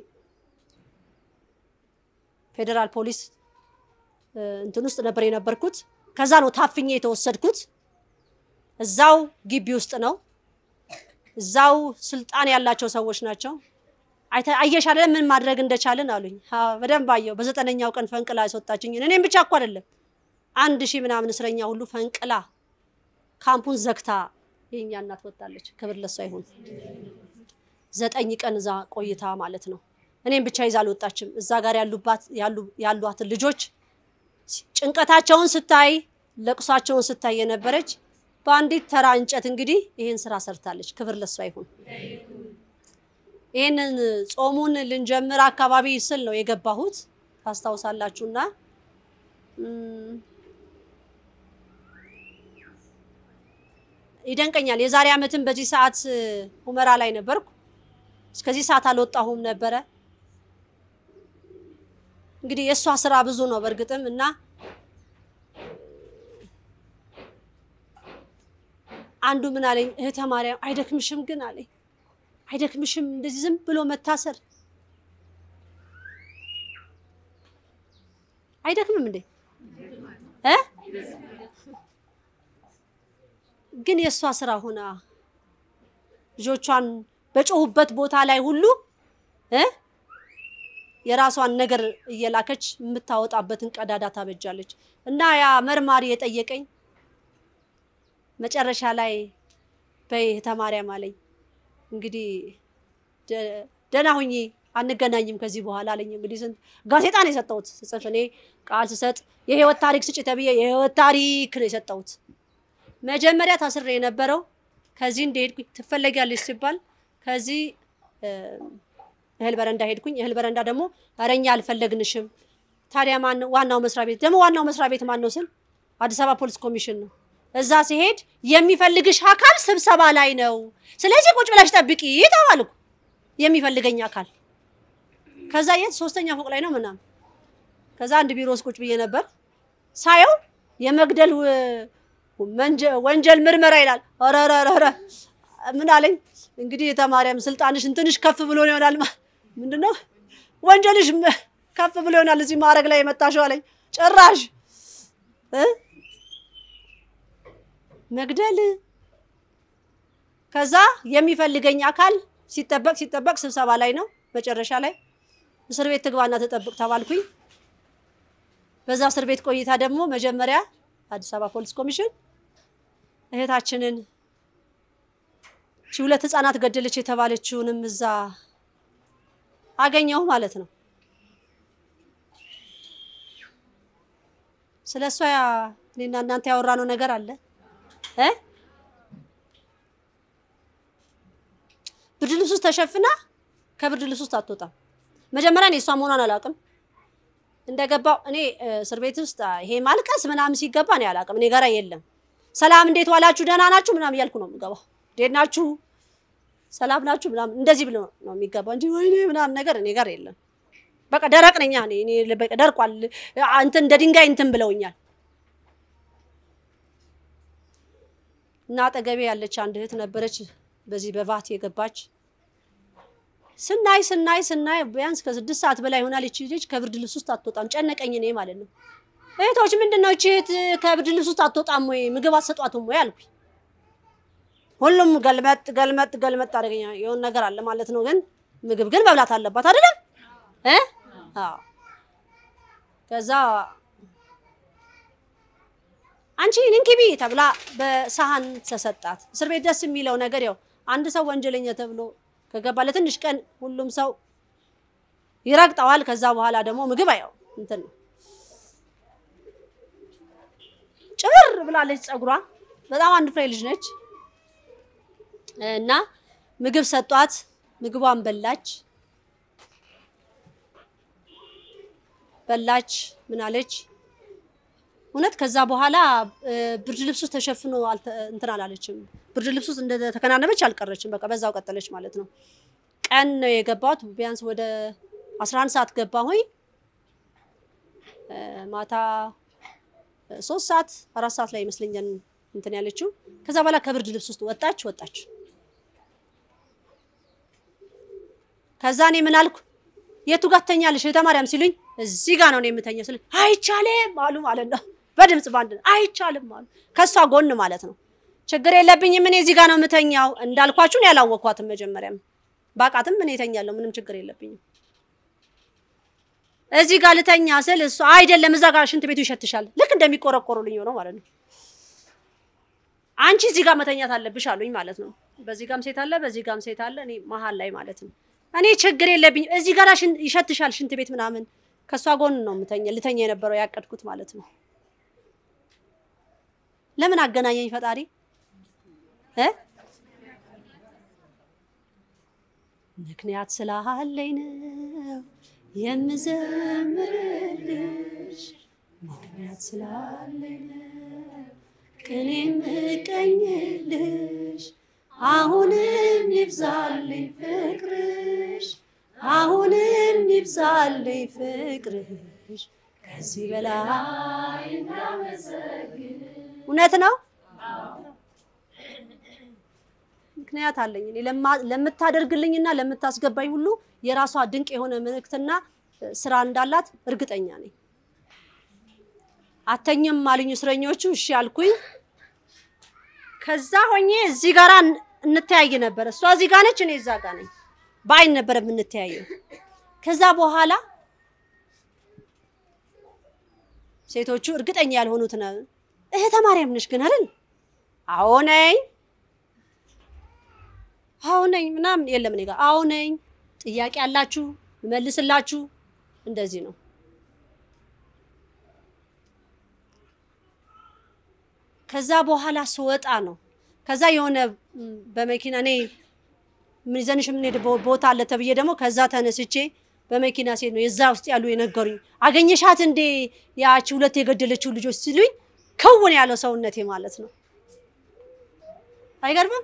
Speaker 1: ፌዴራል ፖሊስ እ፣ እንትን ውስጥ ነበር የነበርኩት። ከዛ ነው ታፍኜ የተወሰድኩት። እዛው ግቢ ውስጥ ነው። እዛው ስልጣን ያላቸው ሰዎች ናቸው። አይተ- አየሽ አይደለ ምን ማድረግ እንደቻልን አሉኝ። አዎ በደንብ አየሁ። በዘጠነኛው ቀን ፈንቅላ ያስወጣችኝ እኔም ብቻ እኮ አይደለም አንድ ሺህ ምናምን እስረኛ ሁሉ ፈንቅላ ካምፑን ዘግታ የኛ እናት ወጣለች። ክብር ለሷ ይሁን። ዘጠኝ ቀን እዛ ቆይታ ማለት ነው። እኔም ብቻ ይዛ አልወጣችም። እዛ ጋር ያሉባት ያሉ- ያሏትን ልጆች ጭንቀታቸውን ስታይ ለቅሷቸውን ስታይ የነበረች በአንዲት ተራ እንጨት እንግዲህ ይህን ስራ ሰርታለች። ክብር ለሷ ይሁን። ይህንን ጾሙን ልንጀምር አካባቢ ስል ነው የገባሁት ታስታውሳላችሁና እም፣ ይደንቀኛል። የዛሬ ዓመትም በዚህ ሰዓት ሁመራ ላይ ነበርኩ። እስከዚህ ሰዓት አልወጣሁም ነበረ። እንግዲህ የእሷ ስራ ብዙ ነው በእርግጥም እና አንዱ ምን አለኝ፣ እህተ ማርያም አይደክምሽም ግን አለኝ አይደክምሽም እንደዚህ ዝም ብሎ መታሰር አይደክምም እንዴ እ ግን የእሷ ስራ ሆና ልጆቿን በጮሁበት ቦታ ላይ ሁሉ እ የራሷን ነገር እየላከች የምታወጣበትን ቀዳዳ ታበጃለች። እና ያ መርማሪ የጠየቀኝ መጨረሻ ላይ በይ እህተ ማርያም አለኝ እንግዲህ ደ- ደህና ሁኚ አንገናኝም ከዚህ በኋላ አለኝ። እንግዲህ ስንት ጋዜጣ ነው የሰጠሁት ስጽፍ እኔ ቃል ስሰጥ የህይወት ታሪክ ስጭ ተብዬ የህይወት ታሪክ ነው የሰጠሁት። መጀመሪያ ታስሬ የነበረው ከዚህ እንደሄድኩኝ ትፈለጊያለሽ ሲባል ከዚህ እ፣ እህል በረንዳ ሄድኩኝ። እህል በረንዳ ደግሞ ኧረ እኛ አልፈለግንሽም። ታዲያ ማን ዋናው መስሪያ ቤት ደግሞ ዋናው መስሪያ ቤት ማን ነው ስል አዲስ አበባ ፖሊስ ኮሚሽን ነው። እዛ ሲሄድ የሚፈልግሽ አካል ስብሰባ ላይ ነው፣ ስለዚህ ቁጭ ብለሽ ጠብቂ ተባልኩ። የሚፈልገኝ አካል ከዛ የት ሶስተኛ ፎቅ ላይ ነው ምናምን። ከዛ አንድ ቢሮ ውስጥ ቁጭ ብዬ ነበር ሳየው የመግደል ው- መንጀ- ወንጀል ምርመራ ይላል። ኧረ ኧረ ኧረ ኧረ ምን አለኝ እንግዲህ የተማሪያም ስልጣንሽን ትንሽ ከፍ ብሎ ይሆናል። ማ- ምንድነው ወንጀልሽ መ- ከፍ ብሎ ይሆናል እዚህ ማድረግ ላይ የመጣሽው አለኝ። ጭራሽ እ መግደል ከዛ የሚፈልገኝ አካል ሲጠበቅ ሲጠበቅ ስብሰባ ላይ ነው። መጨረሻ ላይ እስር ቤት ትግባና ተጠብቅ ተባልኩኝ። በዛ እስር ቤት ቆይታ ደግሞ መጀመሪያ አዲስ አበባ ፖሊስ ኮሚሽን እህታችንን ሺ ሁለት ህፃናት ገደለች የተባለችውንም እዛ አገኘሁ ማለት ነው። ስለ እሷ ያ- እኔና እናንተ ያወራነው ነገር አለ እ ብርድ ልብስ ውስጥ ተሸፍና ከብርድ ልብስ ውስጥ አትወጣም። መጀመሪያ እኔ እሷ መሆኗን አላውቅም። እንደገባው እኔ እ፣ እስር ቤት ውስጥ አ፣ ይሄ ማልቀስ ምናምን ሲገባ እኔ አላውቅም። እኔ ጋራ የለም። ሰላም እንዴት ዋላችሁ፣ ደህና ናችሁ ምናምን እያልኩ ነው የምገባው። እንዴት ናችሁ፣ ሰላም ናችሁ ምናምን እንደዚህ ብሎ ነው የሚገባው እንጂ ወይኔ ምናምን ነገር እኔ ጋር የለም። በቃ ደረቅ ነኝ እኔ እኔ በቃ ደርቋል። አ፣ እንትን እንደ ድንጋይ እንትን ብለውኛል። እና አጠገቤ ያለች አንድ እህት ነበረች፣ በዚህ በቫት የገባች ስናይ ስናይ ስናይ ቢያንስ ከስድስት ሰዓት በላይ ይሆናል። ይቺ ልጅ ከብርድ ልብስ ውስጥ አትወጣም። ጨነቀኝ እኔ ማለት ነው። እህቶች ምንድን ነው ይቺ እህት ከብርድ ልብስ ውስጥ አትወጣም ወይ ምግብ አትሰጧትም ወይ አልኩኝ። ሁሉም ገልመጥ ገልመጥ ገልመጥ አደረገኛ። የሆነ ነገር አለ ማለት ነው። ግን ምግብ ግን መብላት አለባት አይደለም እ አዎ ከዛ አንቺ ንንኪቢ ተብላ በሰሃን ተሰጣት። እስር ቤት ደስ የሚለው ነገር ያው አንድ ሰው ወንጀለኛ ተብሎ ከገባ ለትንሽ ቀን ሁሉም ሰው ይረግጠዋል። ከዛ በኋላ ደግሞ ምግብ አየው እንትን ነው ጭብር ብላለች። ፀጉሯ በጣም አንድ ፍሬ ልጅ ነች እና ምግብ ሰጧት። ምግቧን በላች በላች ምን አለች እውነት ከዛ በኋላ እ፣ ብርድ ልብሱ ተሸፍኖ አልተ- እንትን አላለችም። ብርድ ልብሱ ውስጥ እንደተከናነበች አልቀረችም። በቃ በዛው ቀጠለች ማለት ነው። ቀን ነው የገባሁት። ቢያንስ ወደ 11 ሰዓት ገባሁኝ። እ፣ ማታ እ፣ ሶስት ሰዓት አራት ሰዓት ላይ ይመስለኛል እንትን ያለችው። ከዛ በኋላ ከብርድ ልብስ ውስጥ ወጣች ወጣች። ከዛ እኔ ምን አልኩ የቱ ጋር ትተኛለሽ እህተ ማርያም ሲሉኝ እዚህ ጋር ነው እኔ የምተኛው ስል አይቻልም አሉ ማለት ነው። በድምጽ ባንድ አይቻልም አሉ። ከሷ ጎን ማለት ነው። ችግር የለብኝም እኔ እዚህ ጋር ነው የምተኛው እንዳልኳችሁን ያላወቅኳትም መጀመሪያም ባቃትም እኔ እተኛለሁ ምንም ችግር የለብኝም። እዚህ ጋር ልተኛ ስል እሷ አይደለም እዛ ጋር ሽንት ቤቱ ይሸትሻል። ልክ እንደሚቆረቆሩልኝ ሆነው ማለት ነው። አንቺ እዚህ ጋር መተኛት አለብሽ አሉኝ ማለት ነው። በዚህ ጋም ሴት አለ፣ በዚህ ጋም ሴት አለ፣ እኔ መሀል ላይ ማለት ነው። እኔ ችግር የለብኝም እዚህ ጋር ሽን- ይሸትሻል ሽንት ቤት ምናምን ከእሷ ጎን ነው የምተኛ ልተኛ የነበረው ያቀድኩት ማለት ነው። ለምን አገናኘኝ ፈጣሪ እ ምክንያት ስላለኝ ነው የምዘምርልሽ ምክንያት ስላለኝ ነው ቅኔ የምቀኝልሽ አሁንም ይብዛልኝ ፍቅርሽ አሁንም ይብዛልኝ ፍቅርሽ ከዚህ በላይ እውነት ነው። ምክንያት አለኝ እኔ ለማ- ለምታደርግልኝና ለምታስገባኝ ሁሉ የራሷ ድንቅ የሆነ መልእክትና እ፣ ስራ እንዳላት እርግጠኛ ነኝ። አተኝም አሉኝ እስረኞቹ። እሺ አልኩኝ። ከዛ ሆኜ እዚህ ጋር እንተያይ ነበር። እሷ እዚህ ጋር ነች፣ እኔ እዛ ጋር ነኝ። በአይን ነበር የምንተያየው። ከዛ በኋላ ሴቶቹ እርግጠኛ ያልሆኑት ነው እህተ ማርያም ነሽ ግን አይደል? አዎ ነኝ፣ አዎ ነኝ ምናምን የለም እኔ ጋር አዎ ነኝ። ጥያቄ አላችሁ እመልስላችሁ። እንደዚህ ነው። ከዛ በኋላ ስወጣ ነው ከዛ የሆነ ም፣ በመኪና እኔ ምን ይዘንሽ የምንሄድ ቦ- ቦታ አለ ተብዬ ደግሞ ከዛ ተነስቼ በመኪና ሴት ነው የዛ ውስጥ ያሉ የነገሩኝ። አገኘሻት እንዴ ያቺ ሁለት የገደለችው ልጆች ሲሉኝ ከውን ያለው ሰውነቴ ማለት ነው። አይገርምም?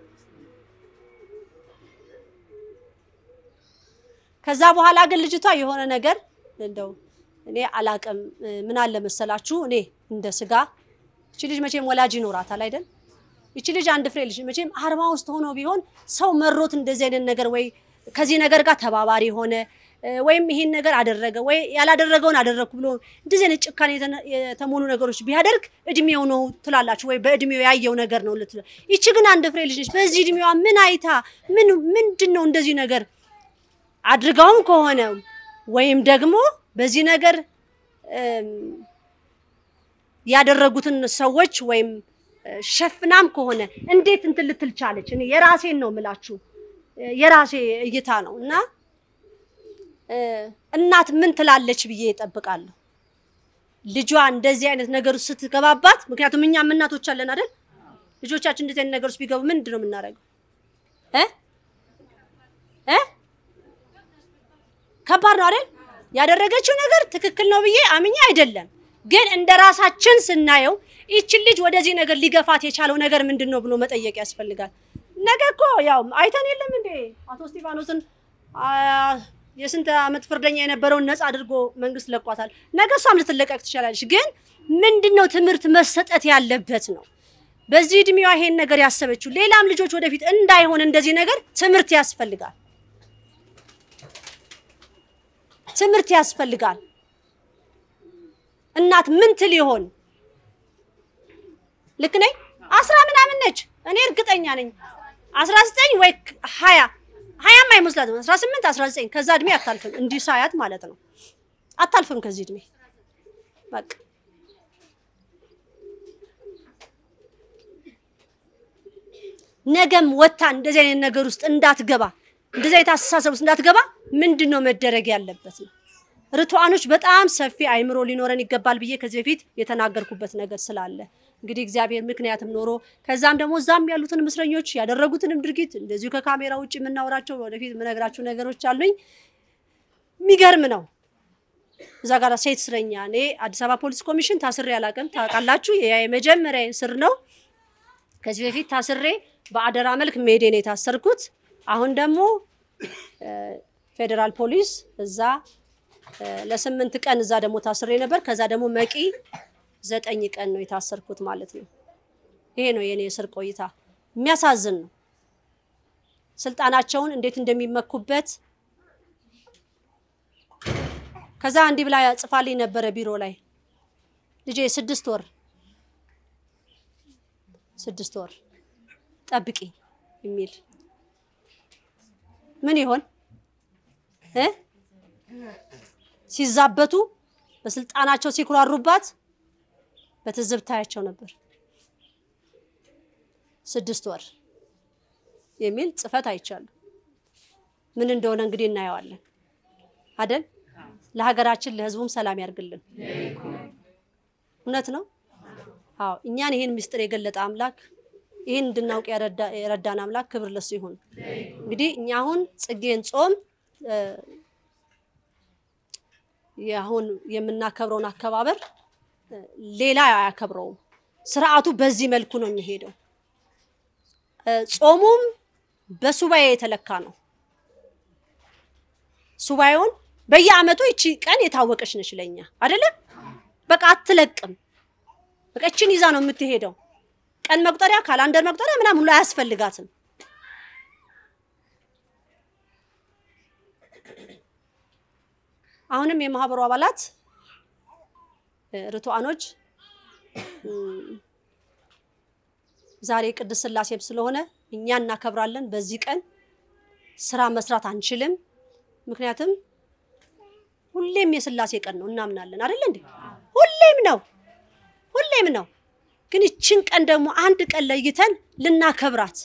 Speaker 1: ከዛ በኋላ ግን ልጅቷ የሆነ ነገር እንደው እኔ አላቅም እ፣ ምን አለ መሰላችሁ እኔ እንደ ስጋ እቺ ልጅ መቼም ወላጅ ይኖራታል አይደል? ይቺ ልጅ አንድ ፍሬ ልጅ መቼም አርባ ውስጥ ሆኖ ቢሆን ሰው መሮት እንደዚህ አይነት ነገር ወይ ከዚህ ነገር ጋር ተባባሪ ሆነ እ፣ ወይም ይሄን ነገር አደረገ ወይ ያላደረገውን አደረግኩ ብሎ እንደዚህ አይነት ጭካኔ የተነ- የተሞሉ ነገሮች ቢያደርግ እድሜው ነው ትላላችሁ ወይ በእድሜው ያየው ነገር ነው ልትሉ። ይቺ ግን አንድ ፍሬ ልጅ ነች። በዚህ እድሜዋ ምን አይታ ምን ምንድን ነው እንደዚህ ነገር አድርጋውም ከሆነ ወይም ደግሞ በዚህ ነገር እም፣ ያደረጉትን ሰዎች ወይም እ፣ ሸፍናም ከሆነ እንዴት እንትን ልትል ቻለች? እኔ የራሴን ነው የምላችሁ እ፣ የራሴ እይታ ነው እና እ፣ እናት ምን ትላለች ብዬ እጠብቃለሁ። ልጇ እንደዚህ አይነት ነገር ውስጥ ስትገባባት፣ ምክንያቱም እኛም እናቶች አለን አይደል? ልጆቻችን እንደዚህ አይነት ነገር ውስጥ ቢገቡ ምንድን ነው የምናደርገው እ እ ከባድ ነው አይደል? ያደረገችው ነገር ትክክል ነው ብዬ አምኜ አይደለም፣ ግን እንደ ራሳችን ስናየው ይችን ልጅ ወደዚህ ነገር ሊገፋት የቻለው ነገር ምንድን ነው ብሎ መጠየቅ ያስፈልጋል። ነገ እኮ ያው አይተን የለም እንዴ አቶ እስጢፋኖስን አ፣ የስንት ዓመት ፍርደኛ የነበረውን ነፃ አድርጎ መንግስት ለቋታል። ነገ እሷም ልትለቀቅ ትችላለች። ግን ምንድን ነው ትምህርት መሰጠት ያለበት ነው። በዚህ እድሜዋ ይሄን ነገር ያሰበችው ሌላም ልጆች ወደፊት እንዳይሆን እንደዚህ ነገር ትምህርት ያስፈልጋል። ትምህርት ያስፈልጋል። እናት ምን ትል ይሆን? ልክ ነኝ? አስራ ምናምን ነች። እኔ እርግጠኛ ነኝ አስራ ዘጠኝ ወይ ሀያ ሀያም አይመስላትም። አስራ ስምንት አስራ ዘጠኝ ከዛ እድሜ አታልፍም። እንዲህ ሳያት ማለት ነው አታልፍም ከዚህ እድሜ በቃ ነገም ወታ እንደዚህ አይነት ነገር ውስጥ እንዳትገባ እንደዚህ አይነት አስተሳሰብ ውስጥ እንዳትገባ ምንድን ነው መደረግ ያለበት ነው ርቱዓኖች በጣም ሰፊ አይምሮ ሊኖረን ይገባል ብዬ ከዚህ በፊት የተናገርኩበት ነገር ስላለ እንግዲህ እግዚአብሔር ምክንያትም ኖሮ ከዛም ደግሞ እዛም ያሉትን እስረኞች ያደረጉትንም ድርጊት እንደዚሁ ከካሜራ ውጭ የምናወራቸው ወደፊት የምነግራችሁ ነገሮች አሉኝ። የሚገርም ነው። እዛ ጋር ሴት እስረኛ እኔ አዲስ አበባ ፖሊስ ኮሚሽን ታስሬ አላውቅም። ታውቃላችሁ፣ ያ የመጀመሪያ እስር ነው። ከዚህ በፊት ታስሬ በአደራ መልክ ሜዴ ነው የታሰርኩት። አሁን ደግሞ ፌዴራል ፖሊስ እዛ ለስምንት ቀን እዛ ደግሞ ታስሬ ነበር። ከዛ ደግሞ መቂ ዘጠኝ ቀን ነው የታሰርኩት ማለት ነው። ይሄ ነው የኔ እስር ቆይታ። የሚያሳዝን ነው። ስልጣናቸውን እንዴት እንደሚመኩበት ከዛ እንዲህ ብላ ጽፋልኝ ነበረ ቢሮ ላይ ልጄ ስድስት ወር ስድስት ወር ጠብቂ የሚል ምን ይሆን እ ሲዛበቱ በስልጣናቸው ሲኩራሩባት በትዝብት ታያቸው ነበር። ስድስት ወር የሚል ጽፈት አይቻለሁ። ምን እንደሆነ እንግዲህ እናየዋለን አደል? ለሀገራችን ለሕዝቡም ሰላም ያርግልን። እውነት ነው። አዎ እኛን ይህን ምስጢር የገለጠ አምላክ ይህን እንድናውቅ የረዳን አምላክ ክብር ለሱ ይሁን። እንግዲህ እኛ አሁን ጽጌን ጾም አሁን የምናከብረውን አከባበር ሌላ አያከብረውም። ስርዓቱ በዚህ መልኩ ነው የሚሄደው። ጾሙም በሱባኤ የተለካ ነው። ሱባኤውን በየአመቱ ይቺ ቀን የታወቀች ነች ለኛ አይደለም። በቃ አትለቅም። በቃ ይቺን ይዛ ነው የምትሄደው። ቀን መቁጠሪያ፣ ካላንደር መቁጠሪያ ምናምን ሁሉ አያስፈልጋትም። አሁንም የማህበሩ አባላት ርቱዓኖች ዛሬ ቅድስት ሥላሴም ስለሆነ እኛ እናከብራለን። በዚህ ቀን ስራ መስራት አንችልም። ምክንያቱም ሁሌም የሥላሴ ቀን ነው እናምናለን አይደል እንዴ? ሁሌም ነው ሁሌም ነው። ግን ይችን ቀን ደግሞ አንድ ቀን ለይተን ልናከብራት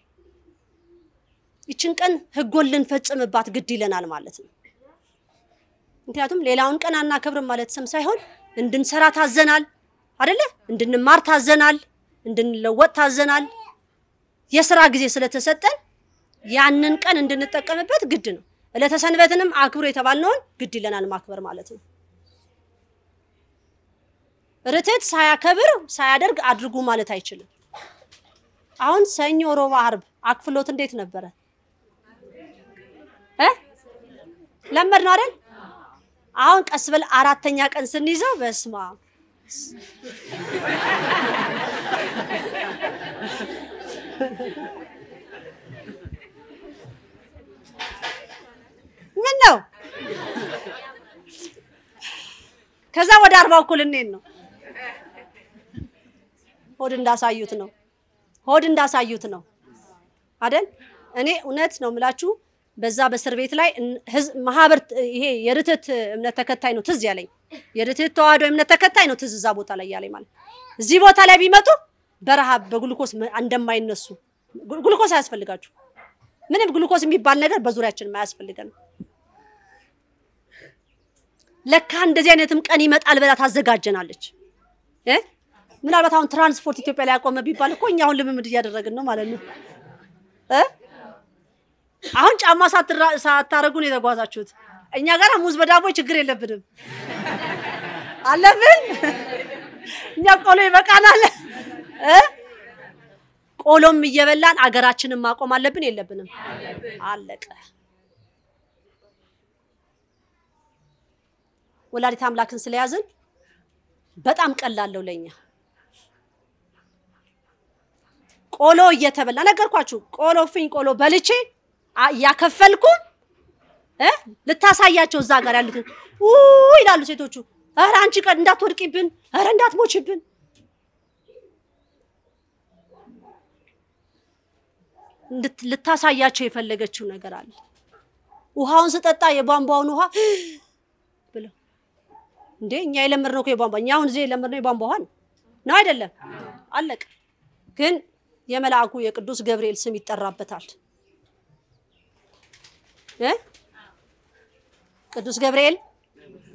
Speaker 1: ይችን ቀን ህጎን ልንፈጽምባት ግድ ይለናል ማለት ነው። ምክንያቱም ሌላውን ቀን አናከብርም ማለት ስም ሳይሆን እንድንሰራ ታዘናል አይደለ? እንድንማር ታዘናል፣ እንድንለወጥ ታዘናል። የስራ ጊዜ ስለተሰጠን ያንን ቀን እንድንጠቀምበት ግድ ነው። ዕለተ ሰንበትንም አክብሩ የተባልነውን ግድ ይለናል ማክበር ማለት ነው። ርትዕት ሳያከብር ሳያደርግ አድርጉ ማለት አይችልም። አሁን ሰኞ፣ ሮብ፣ አርብ አክፍሎት እንዴት ነበረ እ ለመድ ነው አይደል? አሁን ቀስ ብል አራተኛ ቀን ስንይዘው በስማ ምን ነው ከዛ ወደ አርባ እኩል እንሄድ ነው። ሆድ እንዳሳዩት ነው። ሆድ እንዳሳዩት ነው አይደል? እኔ እውነት ነው የምላችሁ በዛ በእስር ቤት ላይ ማህበር ይሄ የርትዕት እምነት ተከታይ ነው ትዝ ያለኝ። የርትዕት ተዋህዶ እምነት ተከታይ ነው ትዝ እዛ ቦታ ላይ ያለኝ ማለት እዚህ ቦታ ላይ ቢመጡ በረሃብ በግሉኮስ እንደማይነሱ ግሉኮስ አያስፈልጋችሁ ምንም ግሉኮስ የሚባል ነገር በዙሪያችን አያስፈልገን። ለካ እንደዚህ አይነትም ቀን ይመጣል ብላ ታዘጋጀናለች እ ምናልባት አሁን ትራንስፖርት ኢትዮጵያ ላይ ያቆመ ቢባል እኮ እኛ አሁን ልምምድ እያደረግን ነው ማለት ነው እ አሁን ጫማ ሳታረጉ ነው የተጓዛችሁት። እኛ ጋር ሙዝ በዳቦ ችግር የለብንም አለብን። እኛ ቆሎ ይበቃናል እ ቆሎም እየበላን አገራችንን ማቆም አለብን የለብንም? አለቀ። ወላዲት አምላክን ስለያዝን በጣም ቀላለው ለኛ። ቆሎ እየተበላ ነገርኳችሁ። ቆሎ ፍኝ ቆሎ በልቼ እያከፈልኩ እ ልታሳያቸው እዛ ጋር ያሉትን ኡ ይላሉ ሴቶቹ። ኧረ አንቺ ቀን እንዳትወድቂብን፣ ኧረ እንዳትሞችብን። ልታሳያቸው የፈለገችው ነገር አለ። ውሃውን ስጠጣ የቧንቧውን ውሃ ብለው እንዴ እኛ የለመድነው እኮ የቧንቧ እኛ አሁን እዚህ የለመድነው የቧንቧ ውሃ ነው ነው አይደለም? አለቀ። ግን የመልአኩ የቅዱስ ገብርኤል ስም ይጠራበታል እ ቅዱስ ገብርኤል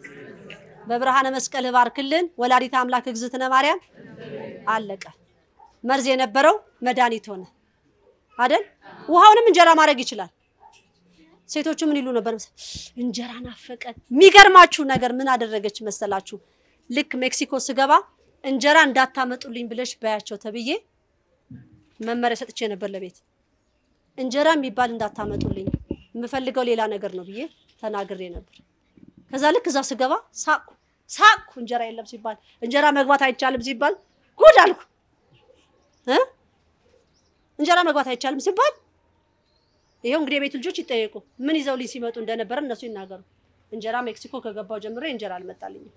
Speaker 1: በብርሃነ መስቀል ባርክልን። ወላዲተ አምላክ እግዝእትነ ማርያም አለቀ። መርዝ የነበረው መድኃኒት ሆነ አይደል? ውሃውንም እንጀራ ማድረግ ይችላል። ሴቶቹ ምን ይሉ ነበር? እንጀራ ናፈቀን። የሚገርማችሁ ነገር ምን አደረገች መሰላችሁ? ልክ ሜክሲኮ ስገባ እንጀራ እንዳታመጡልኝ ብለሽ በያቸው ተብዬ መመሪያ ሰጥቼ ነበር ለቤት እንጀራ የሚባል እንዳታመጡልኝ የምፈልገው ሌላ ነገር ነው ብዬ ተናግሬ ነበር። ከዛ ልክ እዛ ስገባ ሳቅኩ ሳቅኩ። እንጀራ የለም ሲባል እንጀራ መግባት አይቻልም ሲባል ጉድ አልኩ እ እንጀራ መግባት አይቻልም ሲባል ይሄው እንግዲህ የቤቱ ልጆች ይጠየቁ ምን ይዘውልኝ ሲመጡ እንደነበረ እነሱ ይናገሩ። እንጀራ ሜክሲኮ ከገባው ጀምሮ እንጀራ አልመጣልኝም።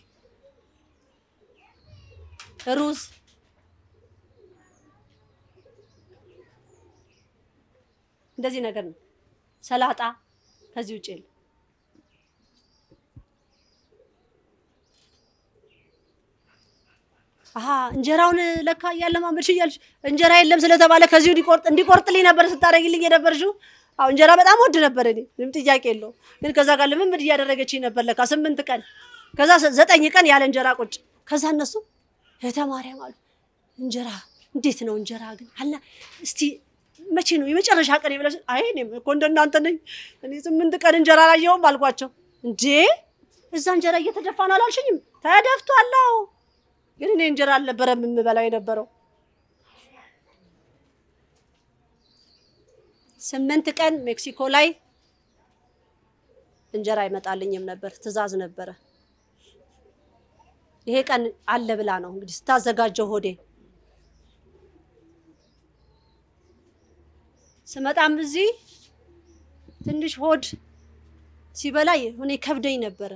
Speaker 1: ሩዝ እንደዚህ ነገር ነው። ሰላጣ ከዚህ ውጭ የለም። አሀ እንጀራውን ለካ እያለማመድሽ እያልሽ እንጀራ የለም ስለተባለ ከዚሁ እንዲቆርጥ እንዲቆርጥልኝ ነበር ስታደርጊልኝ የነበርሽው። አዎ እንጀራ በጣም ወድ ነበር እኔ ምንም ጥያቄ የለውም። ግን ከዛ ጋር ልምምድ እያደረገችኝ ነበር ለካ ስምንት ቀን ከዛ ዘጠኝ ቀን ያለ እንጀራ ቁጭ ከዛ እነሱ እህተ ማርያም አሉ እንጀራ እንዴት ነው እንጀራ ግን አላ እስቲ መቼ ነው የመጨረሻ ቀን ብለሽ? አይ እኔም እኮ እንደናንተ ነኝ እኔ ስምንት ቀን እንጀራ አላየሁም አልኳቸው። እንዴ እዛ እንጀራ እየተደፋ ነው አላልሽኝም? ተደፍቷል። አዎ ግን እኔ እንጀራ አልነበረም የምበላው የነበረው። ስምንት ቀን ሜክሲኮ ላይ እንጀራ አይመጣልኝም ነበር፣ ትዕዛዝ ነበረ። ይሄ ቀን አለ ብላ ነው እንግዲህ ስታዘጋጀው ሆዴ ስመጣም እዚህ ትንሽ ሆድ ሲበላ እኔ ከብደኝ ነበረ።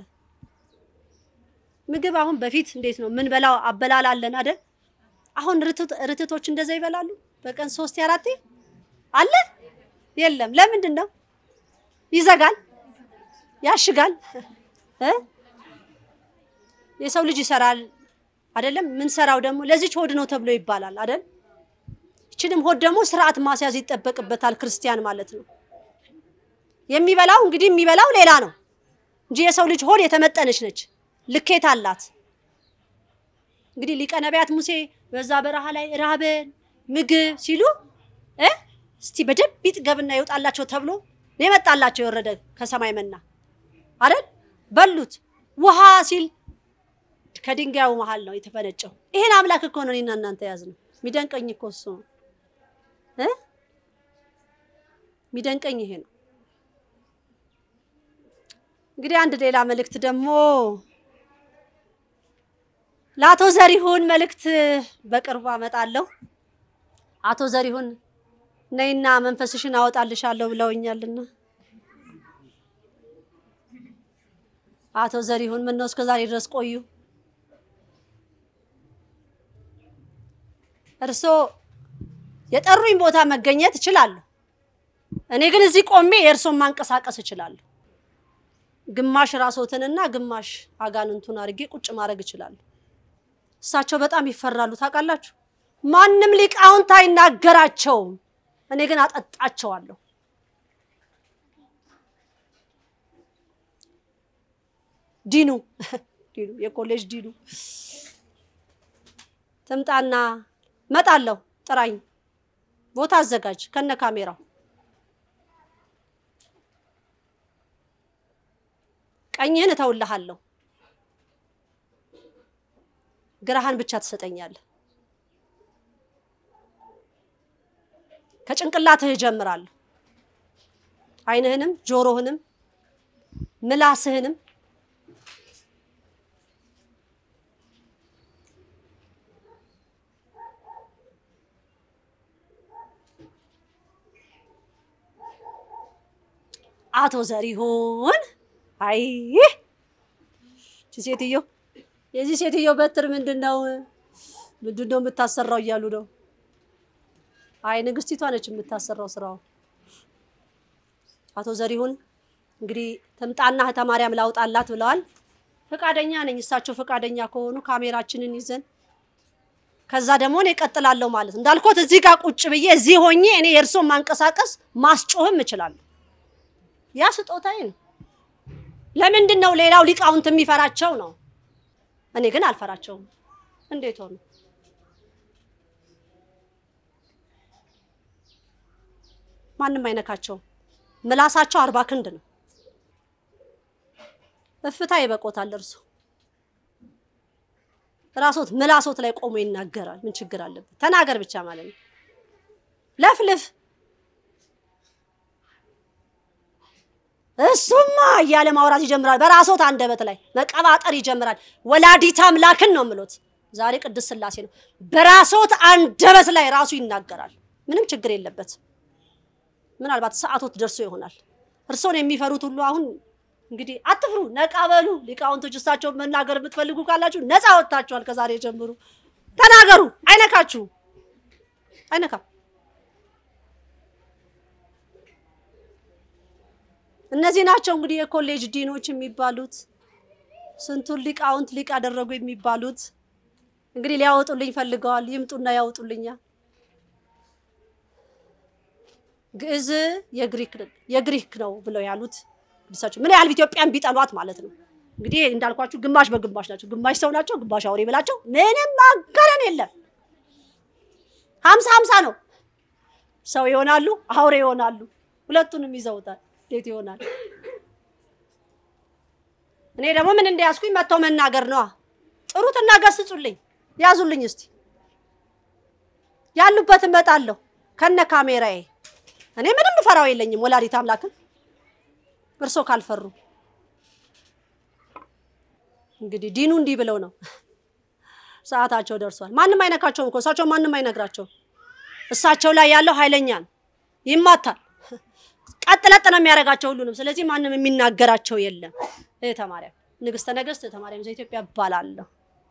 Speaker 1: ምግብ አሁን በፊት እንዴት ነው ምን በላው አበላል አለን አይደል? አሁን ርትቶች እንደዛ ይበላሉ። በቀን ሶስት አራቴ አለ የለም። ለምንድን ነው ይዘጋል፣ ያሽጋል እ የሰው ልጅ ይሰራል አይደለም? ምን ሰራው ደግሞ ለዚች ሆድ ነው ተብሎ ይባላል አይደል? ይችንም ሆድ ደግሞ ስርዓት ማስያዝ ይጠበቅበታል ክርስቲያን ማለት ነው። የሚበላው እንግዲህ የሚበላው ሌላ ነው እንጂ የሰው ልጅ ሆድ የተመጠነች ነች፣ ልኬት አላት። እንግዲህ ሊቀ ነቢያት ሙሴ በዛ በረሃ ላይ ራበን ምግብ ሲሉ እ እስቲ በደንብ ይጥገብና ይወጣላቸው ተብሎ ነው የመጣላቸው የወረደ ከሰማይ መና አይደል? በሉት። ውሃ ሲል ከድንጋዩ መሀል ነው የተፈነጨው። ይሄን አምላክ እኮ ነው እኔና እናንተ ያዝ ነው። የሚደንቀኝ እኮ እሱ ነው እ የሚደንቀኝ ይሄ ነው። እንግዲህ አንድ ሌላ መልእክት ደግሞ ለአቶ ዘሪሁን መልእክት በቅርቡ አመጣለሁ። አቶ ዘሪሁን ነይና መንፈስሽን አወጣልሻለሁ ብለውኛልና አቶ ዘሪሁን ምን ነው እስከዛሬ ድረስ ቆዩ? እርሶ የጠሩኝ ቦታ መገኘት እችላለሁ። እኔ ግን እዚህ ቆሜ የእርሶን ማንቀሳቀስ እችላለሁ። ግማሽ ራሶትንና ግማሽ አጋንንቱን አድርጌ ቁጭ ማድረግ እችላለሁ። እሳቸው በጣም ይፈራሉ ታውቃላችሁ። ማንም ሊቃውንት አይናገራቸውም። እኔ ግን አጠጣቸዋለሁ። ዲኑ ዲኑ የኮሌጅ ዲኑ ትምጣና መጣለሁ። ጥራኝ፣ ቦታ አዘጋጅ ከነ ካሜራው። ቀኝህን እተውልሃለሁ፣ ግራህን ብቻ ትሰጠኛለህ። ከጭንቅላትህ እጀምራለሁ። ዓይንህንም ጆሮህንም ምላስህንም አቶ ዘሪሁን አይ እቺ ሴትዮ የዚህ ሴትዮ በትር ምንድን ነው ምንድን ነው የምታሰራው እያሉ ነው። አይ ንግስቲቷ ነች የምታሰራው ስራው። አቶ ዘሪሁን እንግዲህ ትምጣና እህተ ማርያም ላውጣላት ብለዋል። ፈቃደኛ ነኝ። እሳቸው ፈቃደኛ ከሆኑ ካሜራችንን ይዘን ከዛ ደግሞ እኔ እቀጥላለሁ ማለት ነው። እንዳልኩት እዚህ ጋር ቁጭ ብዬ እዚህ ሆኜ እኔ የእርሶን ማንቀሳቀስ ማስጮህም እችላለሁ። ያ ስጦታዬ ነው። ለምንድን ነው ሌላው ሊቃውንት የሚፈራቸው ነው? እኔ ግን አልፈራቸውም። እንዴት ሆኑ? ማንም አይነካቸውም። ምላሳቸው አርባ ክንድ ነው። እፍታ ይበቆታል። እርሱ ራሶት ምላሶት ላይ ቆሞ ይናገራል። ምን ችግር አለበት? ተናገር ብቻ ማለት ነው። ለፍልፍ እሱማ እያለ ማውራት ይጀምራል። በራሶት አንደበት ላይ መቀባጠር ይጀምራል። ወላዲተ አምላክን ነው የምሎት። ዛሬ ቅድስት ሥላሴ ነው። በራሶት አንደበት ላይ ራሱ ይናገራል። ምንም ችግር የለበት። ምናልባት ሰዓቶት ደርሶ ይሆናል። እርሶን የሚፈሩት ሁሉ አሁን እንግዲህ አትፍሩ፣ ነቃ በሉ። ሊቃውንቶች እሳቸውን መናገር የምትፈልጉ ካላችሁ ነፃ ወጥታችኋል። ከዛሬ ጀምሩ፣ ተናገሩ። አይነካችሁ፣ አይነካም። እነዚህ ናቸው እንግዲህ የኮሌጅ ዲኖች የሚባሉት ስንቱን ሊቃውንት ሊቅ ያደረጉ የሚባሉት እንግዲህ ሊያወጡልኝ ፈልገዋል። ይምጡና ያወጡልኛል። ግዕዝ የግሪክ ነው ብለው ያሉት ቅዱሳቸው ምን ያህል ኢትዮጵያን ቢጠሏት ማለት ነው። እንግዲህ እንዳልኳችሁ ግማሽ በግማሽ ናቸው። ግማሽ ሰው ናቸው፣ ግማሽ አውሬ ብላቸው ምንም ማጋነን የለም። ሀምሳ ሀምሳ ነው። ሰው ይሆናሉ፣ አውሬ ይሆናሉ። ሁለቱንም ይዘውታል። እንዴት ይሆናል? እኔ ደግሞ ምን እንደያዝኩኝ መጥተው መናገር ነዋ። ጥሩትና ገስጹልኝ፣ ያዙልኝ። እስቲ ያሉበት እመጣለሁ ከነ ካሜራዬ። እኔ ምንም ፈራው የለኝም። ወላዲተ አምላክን እርሶ ካልፈሩ እንግዲህ ዲኑ እንዲህ ብለው ነው። ሰዓታቸው ደርሷል። ማንም አይነካቸውም እኮ እሳቸው ማንም አይነግራቸውም። እሳቸው ላይ ያለው ኃይለኛ ነው፣ ይማታል። ቀጥ ለጥ ነው የሚያደርጋቸው ሁሉንም። ስለዚህ ማንም የሚናገራቸው የለም። እህተ ማርያም ንግስተ ነገስት እህተ ማርያም ዘኢትዮጵያ እባላለሁ።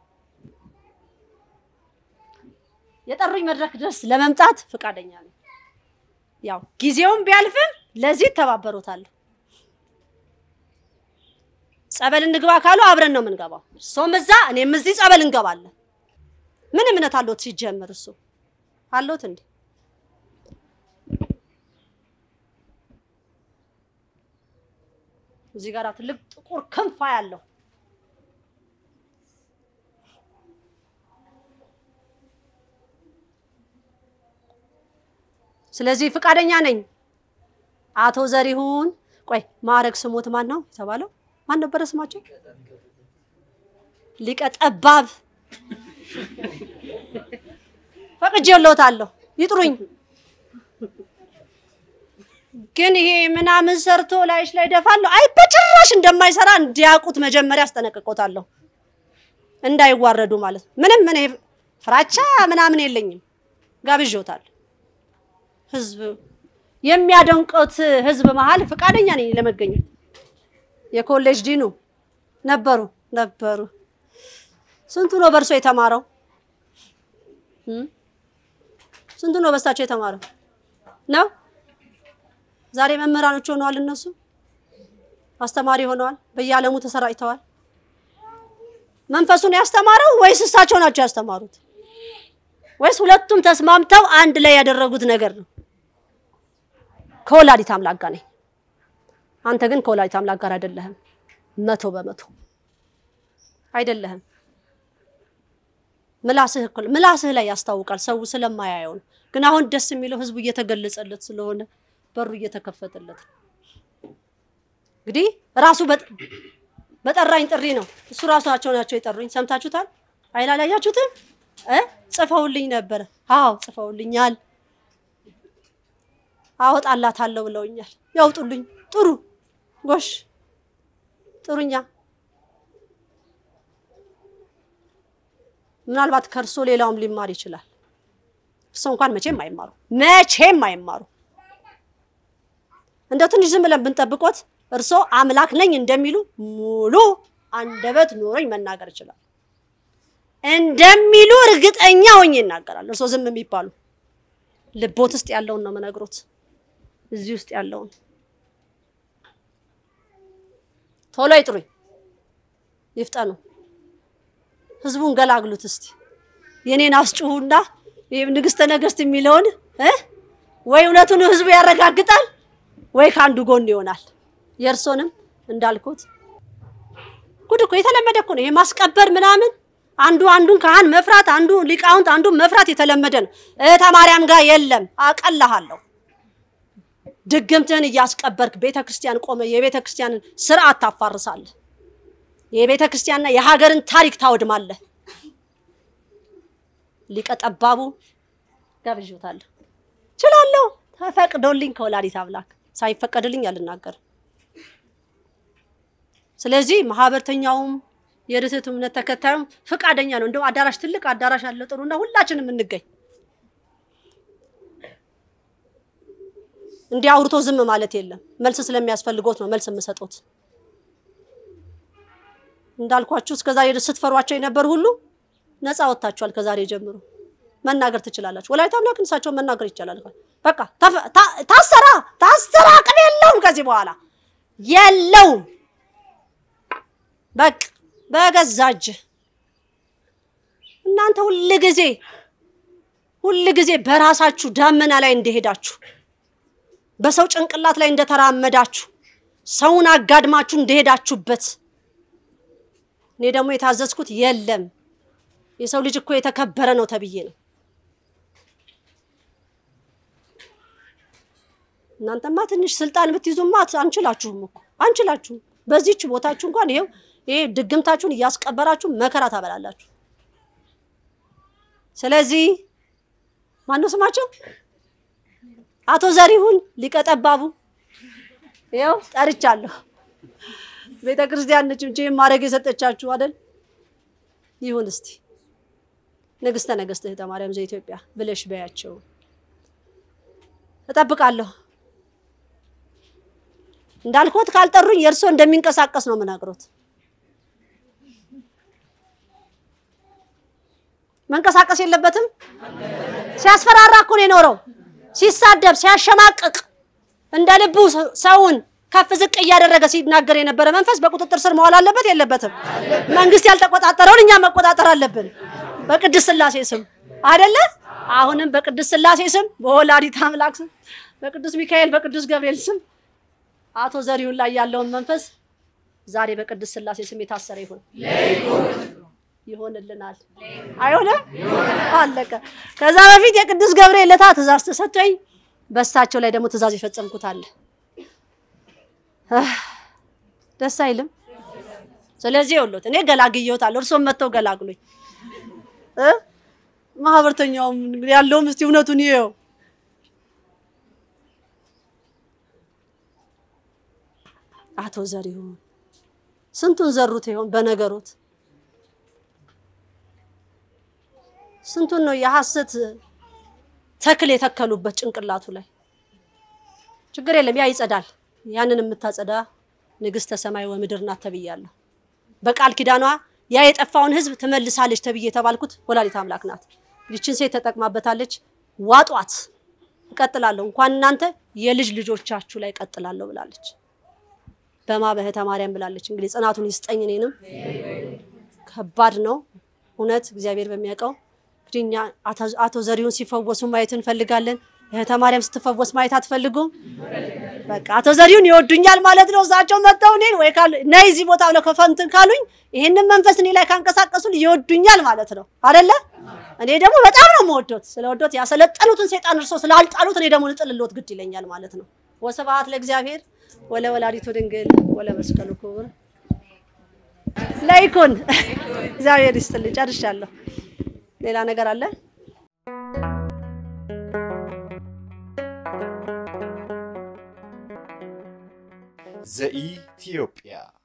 Speaker 1: የጠሩኝ መድረክ ድረስ ለመምጣት ፈቃደኛ ነኝ። ያው ጊዜውን ቢያልፍም ለዚህ ተባበሩታለሁ። ጸበል እንግባ ካሉ አብረን ነው የምንገባው። እሱም እዛ እኔም እዚህ ጸበል እንገባለን። ምን እምነት አለዎት ሲጀምር? እሱ አለዎት እንዴ? እዚህ ጋር ትልቅ ጥቁር ክንፋ ያለው ስለዚህ ፍቃደኛ ነኝ። አቶ ዘሪሁን ቆይ ማዕረግ ስሞት ማን ነው የተባለው? ማን ነበረ ስማቸው? ሊቀ ጠባብ ፈቅጄልዎታለሁ፣ ይጥሩኝ። ግን ይሄ ምናምን ሰርቶ ላይሽ ላይ ደፋለሁ፣ አይ በጭራሽ እንደማይሰራ እንዲያውቁት መጀመሪያ አስጠነቅቆታለሁ፣ እንዳይዋረዱ ማለት ነው። ምንም እኔ ፍራቻ ምናምን የለኝም፣ ጋብዤዎታል። ህዝብ የሚያደንቁት ህዝብ መሀል ፈቃደኛ ነኝ ለመገኘት። የኮሌጅ ዲኑ ነበሩ ነበሩ። ስንቱ ነው በእርሶ የተማረው? ስንቱ ነው በሳቸው የተማረው ነው? ዛሬ መምህራኖች ሆነዋል። እነሱ አስተማሪ ሆነዋል። በየዓለሙ ተሰራጭተዋል። መንፈሱን ያስተማረው ወይስ እሳቸው ናቸው ያስተማሩት? ወይስ ሁለቱም ተስማምተው አንድ ላይ ያደረጉት ነገር ነው? ከወላዲት አምላክ ጋር ነኝ። አንተ ግን ከወላዲት አምላክ ጋር አይደለህም። መቶ በመቶ አይደለህም። ምላስህ እኮ ምላስህ ላይ ያስታውቃል። ሰው ስለማያየው ነው። ግን አሁን ደስ የሚለው ህዝቡ እየተገለጸለት ስለሆነ በሩ እየተከፈተለት ነው። እንግዲህ ራሱ በጠራኝ ጥሪ ነው። እሱ ራሳቸው ናቸው የጠሩኝ። ሰምታችሁታል? አይላላያችሁትም? እ ጽፈውልኝ ነበረ። አዎ ጽፈውልኛል። አወጣላታለሁ ብለውኛል። ያውጡልኝ። ጥሩ ጎሽ፣ ጥሩኛ። ምናልባት ከእርሶ ሌላውም ሊማር ይችላል። እርሶ እንኳን መቼም አይማሩ፣ መቼም አይማሩ። እንደው ትንሽ ዝም ብለን ብንጠብቆት እርሶ አምላክ ነኝ እንደሚሉ ሙሉ አንደበት ኖሮኝ መናገር ይችላል። እንደሚሉ እርግጠኛ ሆኜ ይናገራል። እርሶ ዝም የሚባሉ ልቦት ውስጥ ያለውን ነው የምነግሮት። እዚህ ውስጥ ያለውን ቶሎ ይጥሩኝ፣ ይፍጠኑ። ህዝቡን ገላግሉት እስቲ። የኔን አስጩሁና ይሄም ንግስተ ነገስት የሚለውን እ ወይ እውነቱን ህዝቡ ያረጋግጣል ወይ ከአንዱ ጎን ይሆናል። የእርሶንም እንዳልኩት ጉድ እኮ የተለመደ እኮ ነው ይሄ ማስቀበር ምናምን አንዱ አንዱን ካህን መፍራት አንዱ ሊቃውንት አንዱ መፍራት የተለመደ ነው። እህተ ማርያም ጋር የለም። አቀልሃለሁ። ድግምትህን እያስቀበርክ ቤተ ክርስቲያን ቆመ የቤተ ክርስቲያንን ስርዓት ታፋርሳለህ። የቤተ ክርስቲያንና የሀገርን ታሪክ ታወድማለህ። ሊቀ ጠባቡ ጋብዤታለሁ። እችላለሁ። ተፈቅዶልኝ ከወላዲት አምላክ ሳይፈቀድልኝ አልናገርም። ስለዚህ ማህበርተኛውም የርትዕት እምነት ተከታዩም ፍቃደኛ ነው። እንደው አዳራሽ ትልቅ አዳራሽ አለ ጥሩና ሁላችንም እንገኝ። እንዲህ አውርቶ ዝም ማለት የለም። መልስ ስለሚያስፈልጎት ነው መልስ የምሰጡት። እንዳልኳችሁ እስከዛሬ ስትፈሯቸው የነበር ሁሉ ነፃ ወጥታችኋል። ከዛሬ ጀምሮ መናገር ትችላላችሁ። ወላዲተ አምላክ እሳቸውን መናገር ይቻላል። በቃ ታሰራ ታሰራ አቅም የለውም ከዚህ በኋላ የለውም። በቃ በገዛ እጅህ እናንተ ሁል ጊዜ ሁል ጊዜ በራሳችሁ ዳመና ላይ እንደሄዳችሁ በሰው ጭንቅላት ላይ እንደተራመዳችሁ ሰውን አጋድማችሁ እንደሄዳችሁበት እኔ ደግሞ የታዘዝኩት የለም የሰው ልጅ እኮ የተከበረ ነው ተብዬ ነው። እናንተማ ትንሽ ስልጣን ብትይዙማ አንችላችሁም እኮ አንችላችሁም። በዚህች ቦታችሁ እንኳን ይሄው ይሄ ድግምታችሁን እያስቀበራችሁ መከራ ታበላላችሁ። ስለዚህ ማነው ስማቸው? አቶ ዘሪሁን ሊቀ ጠባቡ ይኸው ጠርቻለሁ። ቤተ ክርስቲያን ነች እንጂ ማድረግ የሰጠቻችሁ አይደል? ይሁን እስቲ ንግስተ ነገስት እህተ ማርያም ዘኢትዮጵያ ብለሽ በያቸው። እጠብቃለሁ። እንዳልኮት ካልጠሩኝ የእርሶ እንደሚንቀሳቀስ ነው የምናግሮት። መንቀሳቀስ የለበትም። ሲያስፈራራ እኮ ነው የኖረው። ሲሳደብ፣ ሲያሸማቅቅ እንደ ልቡ ሰውን ከፍ ዝቅ እያደረገ ሲናገር የነበረ መንፈስ በቁጥጥር ስር መዋል አለበት የለበትም? መንግስት ያልተቆጣጠረውን እኛ መቆጣጠር አለብን። በቅድስት ስላሴ ስም አይደለ? አሁንም በቅድስት ስላሴ ስም፣ በወላዲት አምላክ ስም፣ በቅዱስ ሚካኤል፣ በቅዱስ ገብርኤል ስም አቶ ዘሪሁን ላይ ያለውን መንፈስ ዛሬ በቅድስት ስላሴ ስም የታሰረ ይሁን ይሆንልናል። አይሆንም? አለቀ። ከዛ በፊት የቅዱስ ገብርኤል ለታ ትእዛዝ ተሰጥቶኝ በእሳቸው ላይ ደግሞ ትእዛዝ የፈጸምኩት አለ። ደስ አይልም? ስለዚህ ይኸውልዎት እኔ ገላግዬዎታለሁ፣ እርሶም መጥተው ገላግሉኝ እ ማህበርተኛውም ያለውም እስቲ እውነቱን ይኸው አቶ ዘሪሁን ስንቱን ዘሩት ይሆን በነገሮት ስንቱን ነው የሐሰት ተክል የተከሉበት ጭንቅላቱ ላይ። ችግር የለም ያ ይጸዳል። ያንን የምታጸዳ ንግስተ ሰማይ ወምድር ናት ተብያለሁ። በቃል ኪዳኗ ያ የጠፋውን ሕዝብ ትመልሳለች ተብዬ የተባልኩት ወላዲት አምላክ ናት። ይችን ሴት ተጠቅማበታለች። ዋጧት፣ እቀጥላለሁ፣ እንኳን እናንተ የልጅ ልጆቻችሁ ላይ እቀጥላለሁ ብላለች። በማ በህተ ማርያም ብላለች። እንግዲህ ጽናቱን ይስጠኝ። እኔንም ከባድ ነው እውነት እግዚአብሔር በሚያውቀው እንግዲህ እኛ አቶ ዘሪሁን ሲፈወሱ ማየት እንፈልጋለን። እህተ ማርያም ስትፈወስ ማየት አትፈልጉም? በቃ አቶ ዘሪሁን ይወዱኛል ማለት ነው። እሳቸው መጥተው እኔን ወይ ካሉ ነይ እዚህ ቦታ ብለው ከፈንትን ካሉኝ ይህንን መንፈስ እኔ ላይ ካንቀሳቀሱን ይወዱኛል ማለት ነው አይደለ? እኔ ደግሞ በጣም ነው የምወዶት። ስለወዶት ያሰለጠኑትን ሴጣን እርሶ ስላልጣሉት እኔ ደግሞ ልጥልሎት ግድ ይለኛል ማለት ነው። ወስብሐት ለእግዚአብሔር ወለ ወላዲቱ ድንግል ወለ መስቀሉ ክቡር ለይኩን። እግዚአብሔር ይስጥልኝ። ጨርሻለሁ። ሌላ ነገር አለ?
Speaker 2: ዘኢትዮጵያ